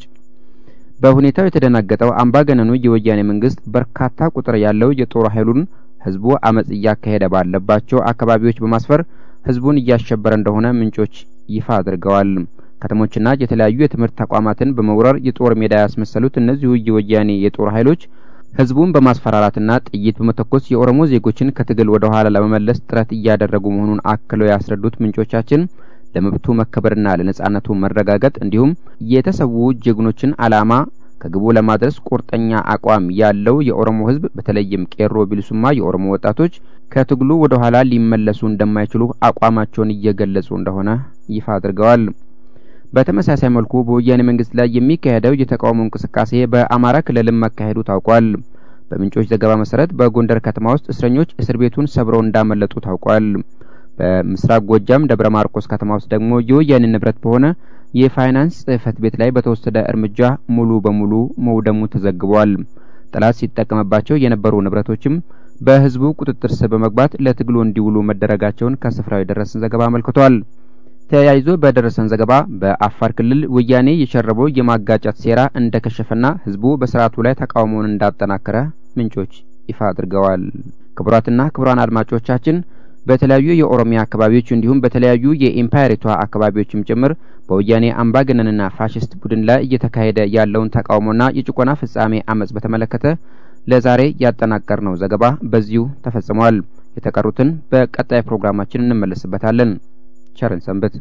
በሁኔታው የተደናገጠው አምባገነኑ የወያኔ መንግስት በርካታ ቁጥር ያለው የጦር ኃይሉን ህዝቡ አመጽ እያካሄደ ባለባቸው አካባቢዎች በማስፈር ህዝቡን እያሸበረ እንደሆነ ምንጮች ይፋ አድርገዋል። ከተሞችና የተለያዩ የትምህርት ተቋማትን በመውረር የጦር ሜዳ ያስመሰሉት እነዚሁ የወያኔ የጦር ኃይሎች ህዝቡን በማስፈራራትና ጥይት በመተኮስ የኦሮሞ ዜጎችን ከትግል ወደ ኋላ ለመመለስ ጥረት እያደረጉ መሆኑን አክለው ያስረዱት ምንጮቻችን ለመብቱ መከበርና ለነጻነቱ መረጋገጥ እንዲሁም የተሰዉ ጀግኖችን አላማ ከግቡ ለማድረስ ቁርጠኛ አቋም ያለው የኦሮሞ ህዝብ በተለይም ቄሮ ቢልሱማ የኦሮሞ ወጣቶች ከትግሉ ወደ ኋላ ሊመለሱ እንደማይችሉ አቋማቸውን እየገለጹ እንደሆነ ይፋ አድርገዋል። በተመሳሳይ መልኩ በወያኔ መንግስት ላይ የሚካሄደው የተቃውሞ እንቅስቃሴ በአማራ ክልልም መካሄዱ ታውቋል። በምንጮች ዘገባ መሰረት በጎንደር ከተማ ውስጥ እስረኞች እስር ቤቱን ሰብረው እንዳመለጡ ታውቋል። በምስራቅ ጎጃም ደብረ ማርቆስ ከተማ ውስጥ ደግሞ የወያኔ ንብረት በሆነ የፋይናንስ ጽህፈት ቤት ላይ በተወሰደ እርምጃ ሙሉ በሙሉ መውደሙ ተዘግቧል። ጠላት ሲጠቀምባቸው የነበሩ ንብረቶችም በህዝቡ ቁጥጥር ስር በመግባት ለትግሉ እንዲውሉ መደረጋቸውን ከስፍራው የደረሰን ዘገባ አመልክቷል። ተያይዞ በደረሰን ዘገባ በአፋር ክልል ወያኔ የሸረበው የማጋጨት ሴራ እንደከሸፈና ህዝቡ በስርዓቱ ላይ ተቃውሞውን እንዳጠናከረ ምንጮች ይፋ አድርገዋል። ክቡራትና ክቡራን አድማጮቻችን በተለያዩ የኦሮሚያ አካባቢዎች እንዲሁም በተለያዩ የኢምፓየሪቷ አካባቢዎችም ጭምር በወያኔ አምባገነንና ፋሽስት ቡድን ላይ እየተካሄደ ያለውን ተቃውሞና የጭቆና ፍጻሜ አመጽ በተመለከተ ለዛሬ ያጠናቀርነው ዘገባ በዚሁ ተፈጽሟል። የተቀሩትን በቀጣይ ፕሮግራማችን እንመለስበታለን። ቸርን ሰንበት።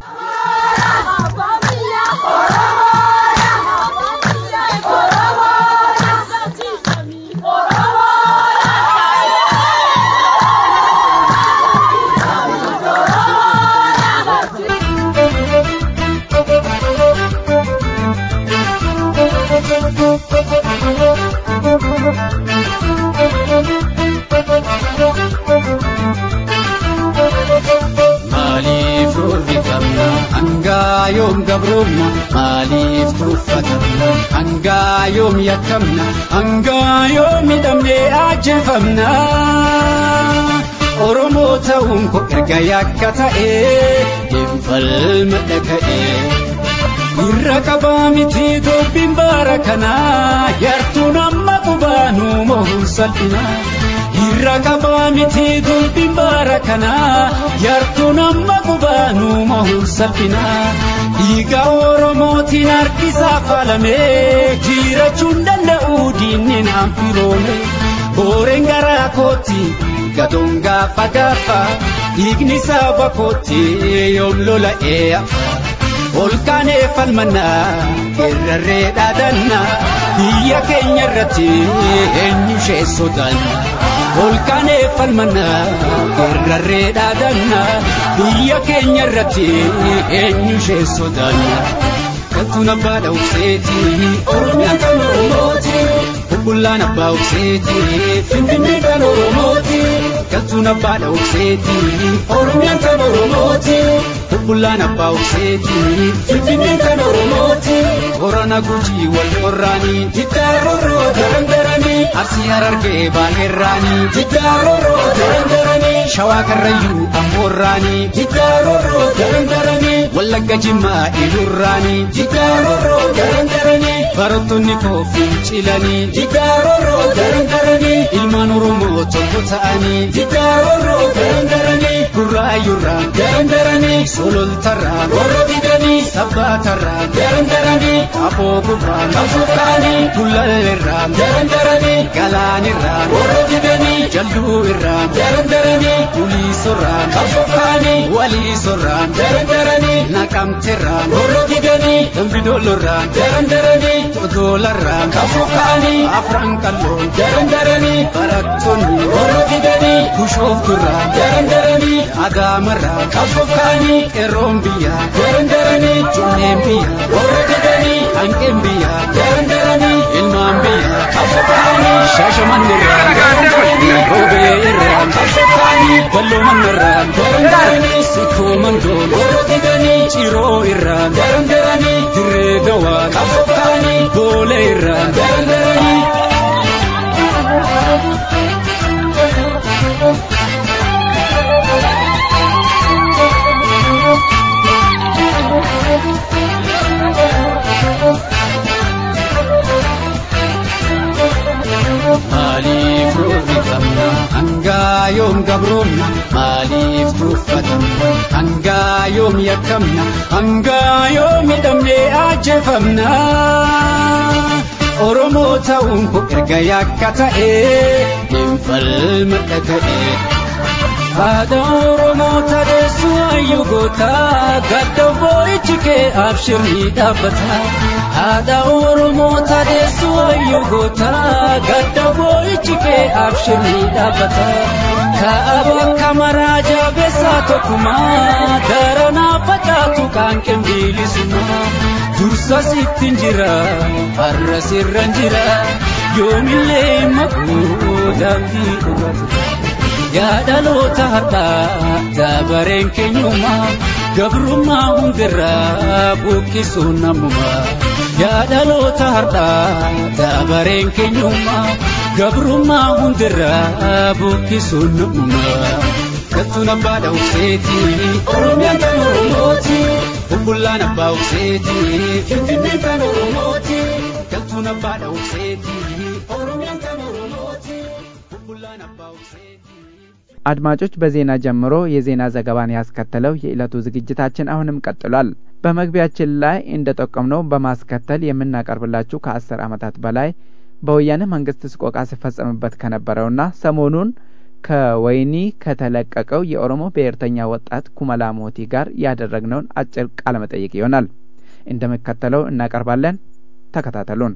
Maaliif roorrifamna hangaa yoom gabroomna maaliif tuffatamna hangaa yoom yakkamna hangaa yoom hidhamnee ajjeefamna Oromoo ta'uun koo erga yakka ta'ee hinfalma dhaga'ee irra qabaa miti dubbiin baara kanaa yartuun amma qubaanuu mohuun salphinaa. irra qabaa miti dubbiin baara kanaa yartuun amma qubaanuu mohuun salphinaa dhiiga oromootiin harkisaa faalamee jirachuun danda'u diinni naan firoome booreen garaa kootti gatoon gaafa gaafa dhiigni saba kootti yoom lola'ee afa ol kaanee falmannaa irrarree dhaadannaa biyya keenya irratti eenyu ishee sodaanna ol kaanee falmannaa irrarree dhaadannaa biyya keenya irratti eenyu ishee sodaanna galtuun abbaa dha'ubseeti oromiyaan kan oromooti bubbullaan abbaa ubseeti finfinnee kan oromooti galtuun abbaa dha'ubseeti oromiyaan kan oromooti bubbullaan abbaa ubseeti finfinnee kan oromooti horana gujii wal qorraanii jiddaaroroo darandaranii arsii harargee baanerraanii jiddaaroroo darandaranii shawaa karrayyuu ammoorraanii jiddaaroroo darandaranii wallagga jimmaa ilurraanii jiddaaroroo darandaranii barattoonni koo fincilanii jiddaaroroo darandaranii ilmaan oromoo tokko ta'anii jiddaaroroo darandaranii gurraayyurraa darandaranii sololtarraa warra didanii sabbaatarraa darandaranii aboo gurraa nafuudhaanii gullalleerraa darandaranii galaanirraa warra didanii jalluu irraa darandaranii uliisorraa nafuudhaanii waliisorraa darandaranii naqamterraa warra didanii dambidollorraa darandaranii odoolarraa nafuudhaanii afran qalloo darandaranii barattoonni warra didanii bushoofturraa darandaranii adaamarraa nafuudhaanii qeerroon biyyaa darandaranii junneen biyyaa warra didanii hanqeen biyyaa darandaranii ilmaan biyyaa nafuudhaanii shaashamannirraa darandaranii roobee irraa nafuudhaanii balloo mannarraa darandaranii sikkoo mandoon warra didanii ciroo irraa darandaranii dirree gawaa nafuudhaanii boolee irraa darandaranii. maaliif roorri qabna hangaa yoom gabroomna maaliif tuffatamna hangaa yoom yakkamna hangaa yoom hidhamnee ajjeefamna oromoo ta'uun koo erga yakka ta'ee hin falmadha ta'ee haadha oromoo tadeessu hayyuu gootaa gadda boo'ichi kee abshirrii dhaabbata haadha oromoo tadeessu hayyuu gootaa gadda boo'ichi kee abshirrii dhaabbata kaaba kamaraa jaabeessaa tokkumaa daranaa facaatu kan qinbiilisumaa dursa sittin jira har'a sirran jira yoomillee maquu daandii dhugatu yaa dhaloota har'aa dabareen keenyummaa gabrummaa hundirraa buqqisuun namummaa yaa dhaloota har'aa dabareen keenyummaa gabrummaa hundirraa buqqisuun namummaa galtuun abbaa dha'ubseeti oromiyaan kan oromooti bubbullaan abbaa ubseeti finfinneen kan oromooti galtuun abbaa dha'ubseeti oromiyaan kan oromooti bubbullaan abbaa ubseeti አድማጮች በዜና ጀምሮ የዜና ዘገባን ያስከተለው የዕለቱ ዝግጅታችን አሁንም ቀጥሏል። በመግቢያችን ላይ እንደ ጠቆምነው በማስከተል የምናቀርብላችሁ ከአስር ዓመታት በላይ በወያኔ መንግስት ስቆቃ ሲፈጸምበት ከነበረውና ሰሞኑን ከወህኒ ከተለቀቀው የኦሮሞ ብሔርተኛ ወጣት ኩመላ ሞቲ ጋር ያደረግነውን አጭር ቃለ መጠይቅ ይሆናል። እንደሚከተለው እናቀርባለን። ተከታተሉን።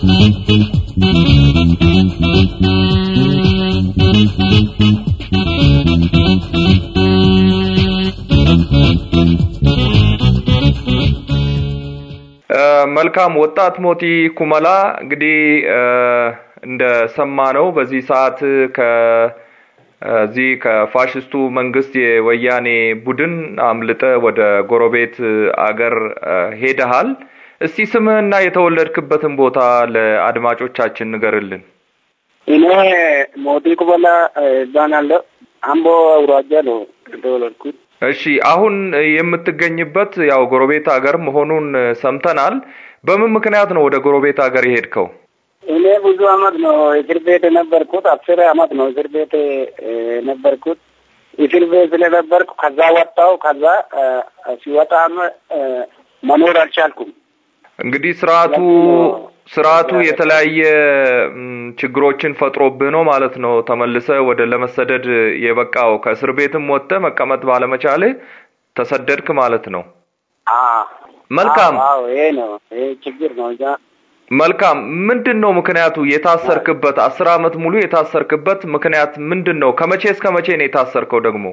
መልካም ወጣት ሞቲ ኩመላ እንግዲህ እንደሰማ ነው በዚህ ሰዓት ከዚህ ከፋሽስቱ መንግስት የወያኔ ቡድን አምልጠ ወደ ጎረቤት አገር ሄደሃል። እስቲ ስምህና የተወለድክበትን ቦታ ለአድማጮቻችን ንገርልን። እኔ ሞቲ ኩመላ እባላለሁ። አምቦ አውራጃ ነው የተወለድኩት። እሺ አሁን የምትገኝበት ያው ጎረቤት ሀገር መሆኑን ሰምተናል። በምን ምክንያት ነው ወደ ጎረቤት ሀገር የሄድከው? እኔ ብዙ አመት ነው እስር ቤት የነበርኩት። አስር አመት ነው እስር ቤት የነበርኩት። እስር ቤት ስለነበርኩ ከዛ ወጣው። ከዛ ሲወጣም መኖር አልቻልኩም። እንግዲህ ስርዓቱ ስርዓቱ የተለያየ ችግሮችን ፈጥሮብህ ነው ማለት ነው ተመልሰ ወደ ለመሰደድ የበቃው። ከእስር ቤትም ወጥተህ መቀመጥ ባለመቻልህ ተሰደድክ ማለት ነው። መልካም። አዎ ይሄ ነው ይሄ ችግር ነው እዛ መልካም። ምንድን ነው ምክንያቱ? የታሰርክበት አስር አመት ሙሉ የታሰርክበት ምክንያት ምንድን ነው? ከመቼ እስከ መቼ ነው የታሰርከው? ደግሞ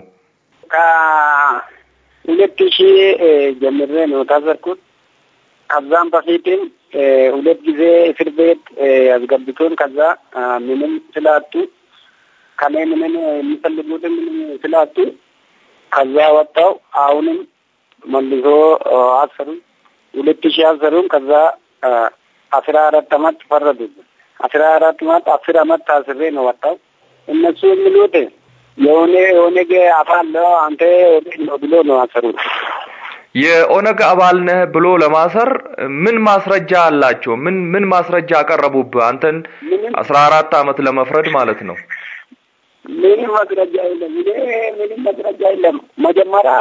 ከሁለት ሺህ ጀምሬ ነው ታሰርኩት። ከዛም በፊትም ሁለት ጊዜ እስር ቤት ያስገብቶን ከዛ ምንም ስላጡ ከኔ ምንም የሚፈልጉትን ምንም ስላጡ ከዛ ወጣው። አሁንም መልሶ አሰሩኝ። ሁለት ሺህ አሰሩን። ከዛ አስራ አራት አመት ፈረዱብን። አስራ አራት አመት አስር አመት ታስሬ ነው ወጣው። እነሱ የሚሉት የሆነ የኦነግ አባል ነው አንተ ነው ብሎ ነው አሰሩት። የኦነግ አባል ነህ ብሎ ለማሰር ምን ማስረጃ አላቸው? ምን ምን ማስረጃ አቀረቡብህ? አንተን አስራ አራት አመት ለመፍረድ ማለት ነው። ምንም ማስረጃ የለም። እኔ ምንም ማስረጃ የለም። መጀመሪያ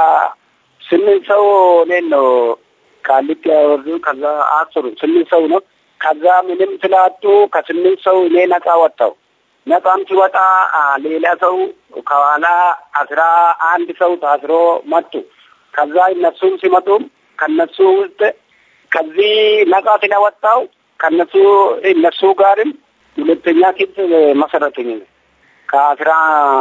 ስምንት ሰው እኔን ነው ቃሊቲ ያወርዱ። ከዛ አስሩ ስምንት ሰው ነው። ከዛ ምንም ስላጡ ከስምንት ሰው እኔ ነጻ ወጣው። ነጻም ሲወጣ ሌላ ሰው ከኋላ አስራ አንድ ሰው ታስሮ መጡ። ከዛ እነሱም ሲመጡም ከነሱ ውስጥ ከዚህ ነጻ ስለወጣው ከነሱ እነሱ ጋርም ሁለተኛ ክስ መሰረቱኝ ከአስራ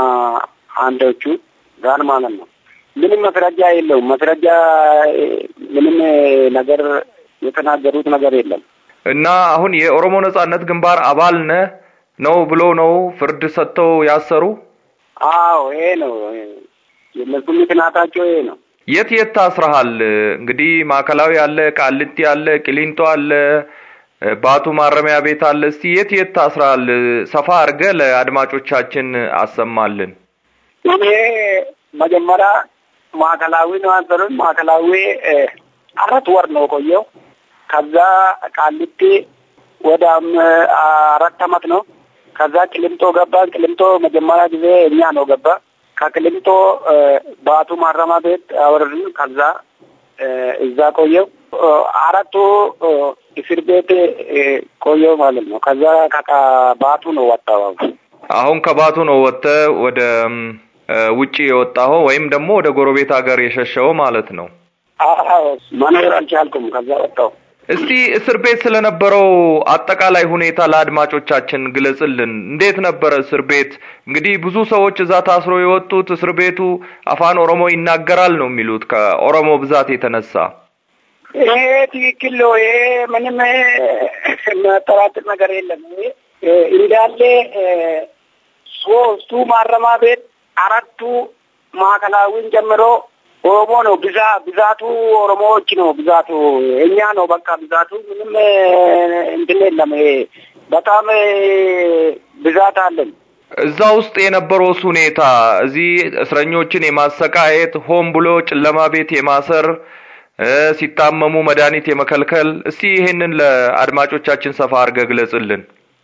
አንዶቹ ጋር ማለት ነው። ምንም መስረጃ የለውም። መስረጃ ምንም ነገር የተናገሩት ነገር የለም። እና አሁን የኦሮሞ ነጻነት ግንባር አባል ነህ ነው ብሎ ነው ፍርድ ሰጥተው ያሰሩ? አዎ ይሄ ነው የእነሱ ምክንያታቸው ይሄ ነው። የት የት ታስረሃል? እንግዲህ ማዕከላዊ አለ፣ ቃሊቲ አለ፣ ቂሊንጦ አለ፣ ባቱ ማረሚያ ቤት አለ። እስቲ የት የት ታስረሃል? ሰፋ አድርገህ ለአድማጮቻችን አሰማልን። እኔ መጀመሪያ ማዕከላዊ ነው ያሰሩኝ። ማዕከላዊ አራት ወር ነው ቆየው። ከዛ ቃሊቲ ወደ አራት አመት ነው። ከዛ ቅሊንጦ ገባን። ቅሊንጦ መጀመሪያ ጊዜ እኛ ነው ገባ ከቅሊንጦ ባቱ ማረሚያ ቤት አወረድን። ከዛ እዛ ቆየው አራቱ እስር ቤት ቆየው ማለት ነው። ከዛ ከባቱ ነው ወጣው። አሁን ከባቱ ነው ወጥተህ ወደ ውጪ የወጣኸው ወይም ደግሞ ወደ ጎረቤት ሀገር የሸሸው ማለት ነው። አዎ መኖር አልቻልኩም። ከዛ ወጣው። እስቲ እስር ቤት ስለነበረው አጠቃላይ ሁኔታ ለአድማጮቻችን ግለጽልን። እንዴት ነበረ እስር ቤት? እንግዲህ ብዙ ሰዎች እዛ ታስሮ የወጡት እስር ቤቱ አፋን ኦሮሞ ይናገራል ነው የሚሉት ከኦሮሞ ብዛት የተነሳ። ይሄ ትክክል ነው። ይሄ ምንም የሚያጠራጥር ነገር የለም። እንዳለ ሶስቱ ማረሚያ ቤት አራቱ ማዕከላዊን ጀምሮ ኦሮሞ ነው ብዛ ብዛቱ ኦሮሞዎች ነው ብዛቱ እኛ ነው በቃ ብዛቱ ምንም እንትን የለም። በጣም ብዛት አለን። እዛ ውስጥ የነበረውስ ሁኔታ እዚህ እስረኞችን የማሰቃየት ሆን ብሎ ጨለማ ቤት የማሰር ሲታመሙ መድኃኒት የመከልከል እስቲ ይሄንን ለአድማጮቻችን ሰፋ አድርገህ ግለጽልን።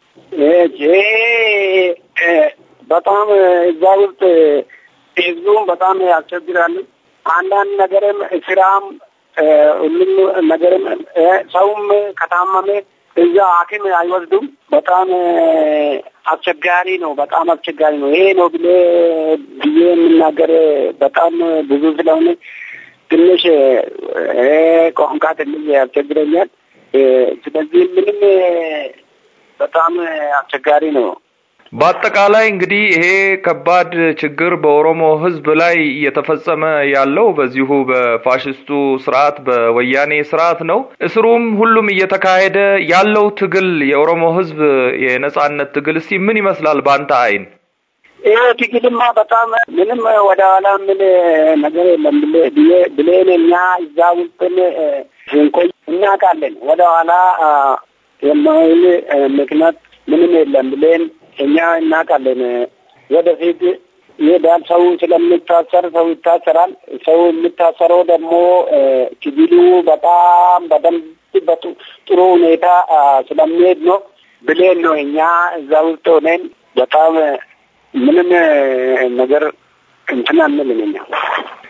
በጣም እዛ ውስጥ ህዝቡም በጣም ያስቸግራሉ። አንዳንድ ነገርም ስራም ሁሉም ነገርም ሰውም ከታመመ እዛ ሐኪም አይወስዱም። በጣም አስቸጋሪ ነው። በጣም አስቸጋሪ ነው። ይሄ ነው ብዬ ብዬ የምናገር በጣም ብዙ ስለሆነ ትንሽ ቋንቋ ትንሽ ያስቸግረኛል። ስለዚህ ምንም በጣም አስቸጋሪ ነው። በአጠቃላይ እንግዲህ ይሄ ከባድ ችግር በኦሮሞ ሕዝብ ላይ እየተፈጸመ ያለው በዚሁ በፋሽስቱ ስርዓት በወያኔ ስርዓት ነው። እስሩም ሁሉም እየተካሄደ ያለው ትግል የኦሮሞ ሕዝብ የነጻነት ትግል እስቲ ምን ይመስላል በአንተ አይን? ይሄ ትግልማ በጣም ምንም ወደ ኋላ ምን ነገር የለም ብሌን እኛ እዛ ውስጥን ስንቆይ እናውቃለን። ወደ ኋላ የማይል ምክንያት ምንም የለም ብሌን እኛ እናውቃለን። ወደፊት ይሄዳል። ሰው ስለሚታሰር ሰው ይታሰራል። ሰው የሚታሰረው ደግሞ ትግሉ በጣም በደንብ ጥሩ ሁኔታ ስለሚሄድ ነው ብሌን ነው። እኛ እዛ ውስጥ ሆነን በጣም ምንም ነገር እንትን አንልም እኛ።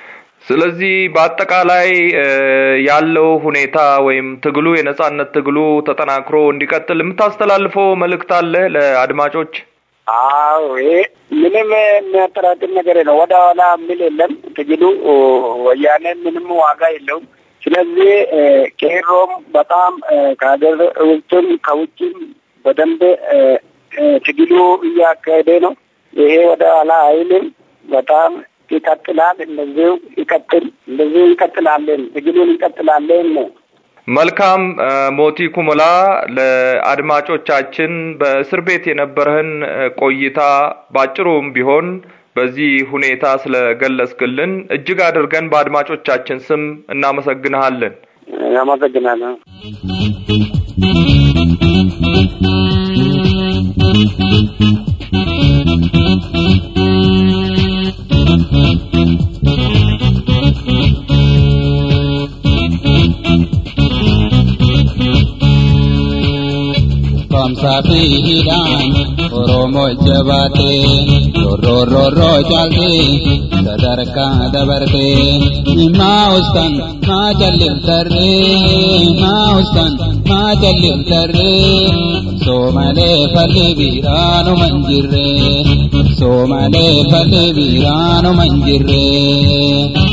ስለዚህ በአጠቃላይ ያለው ሁኔታ ወይም ትግሉ የነጻነት ትግሉ ተጠናክሮ እንዲቀጥል የምታስተላልፈው መልእክት አለ ለአድማጮች? አዎ ይሄ ምንም የሚያጠራጥር ነገር ነው። ወደ ኋላ የሚል የለም። ትግሉ ወያኔ ምንም ዋጋ የለውም። ስለዚህ ቄሮም በጣም ከሀገር ውስጥም ከውጭም በደንብ ትግሉ እያካሄደ ነው። ይሄ ወደ ኋላ አይልም። በጣም ይቀጥላል። እንደዚሁ ይቀጥል፣ እንደዚሁ ይቀጥላለን፣ ትግሉን እንቀጥላለን ነው። መልካም ሞቲ ኩሞላ፣ ለአድማጮቻችን በእስር ቤት የነበረህን ቆይታ ባጭሩም ቢሆን በዚህ ሁኔታ ስለገለጽክልን እጅግ አድርገን በአድማጮቻችን ስም እናመሰግንሃለን። አመሰግናለሁ። Kamsa fi hidhaan Oromoo jabaatee rorrorroo caaltee sadarkaa dabartee maa ustan maa jalliftarree maa ustan maa jalliftarree soo malee falli biraanuma hin jirree soo malee falli biraanuma hin jirree.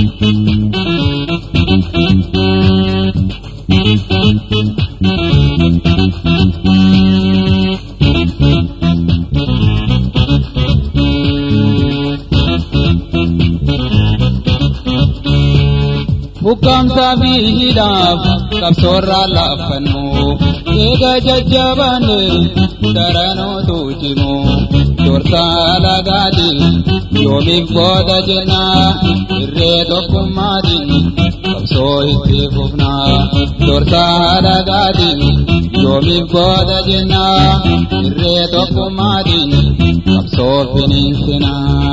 Bukamsa miidhaaf qabsoorraa laaffannu eega jajjabaanne daranootu cimu dursaa lagaati yoomiif booda jenna irree tokkummaatiin qabsoo itti fufna dursaa lagaati yoomiif booda jenna irree tokkummaatiin qabsoo finiinsina.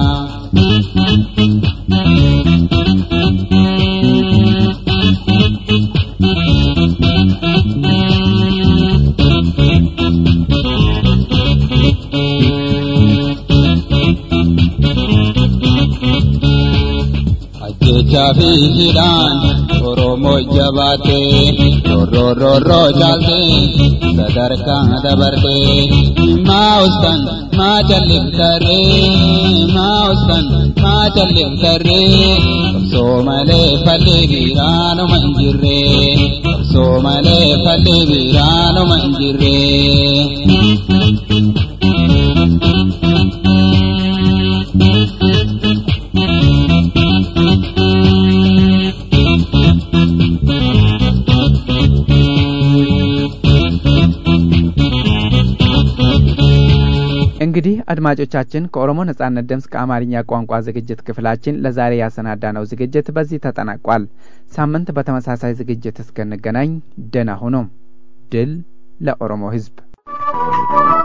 Ajjechaa fi hidhaan Oromoo jabaatee rorrorroo caaltee sadarkaa dabartee maa ustan maa jalliftarree maa ustan maa jalliftarree qabsoo malee falli biraanuma hin jirree qabsoo malee falli biraanuma hin jirree. እንግዲህ አድማጮቻችን ከኦሮሞ ነጻነት ድምፅ ከአማርኛ ቋንቋ ዝግጅት ክፍላችን ለዛሬ ያሰናዳነው ዝግጅት በዚህ ተጠናቋል። ሳምንት በተመሳሳይ ዝግጅት እስክንገናኝ ደህና ሁኑ። ድል ለኦሮሞ ሕዝብ!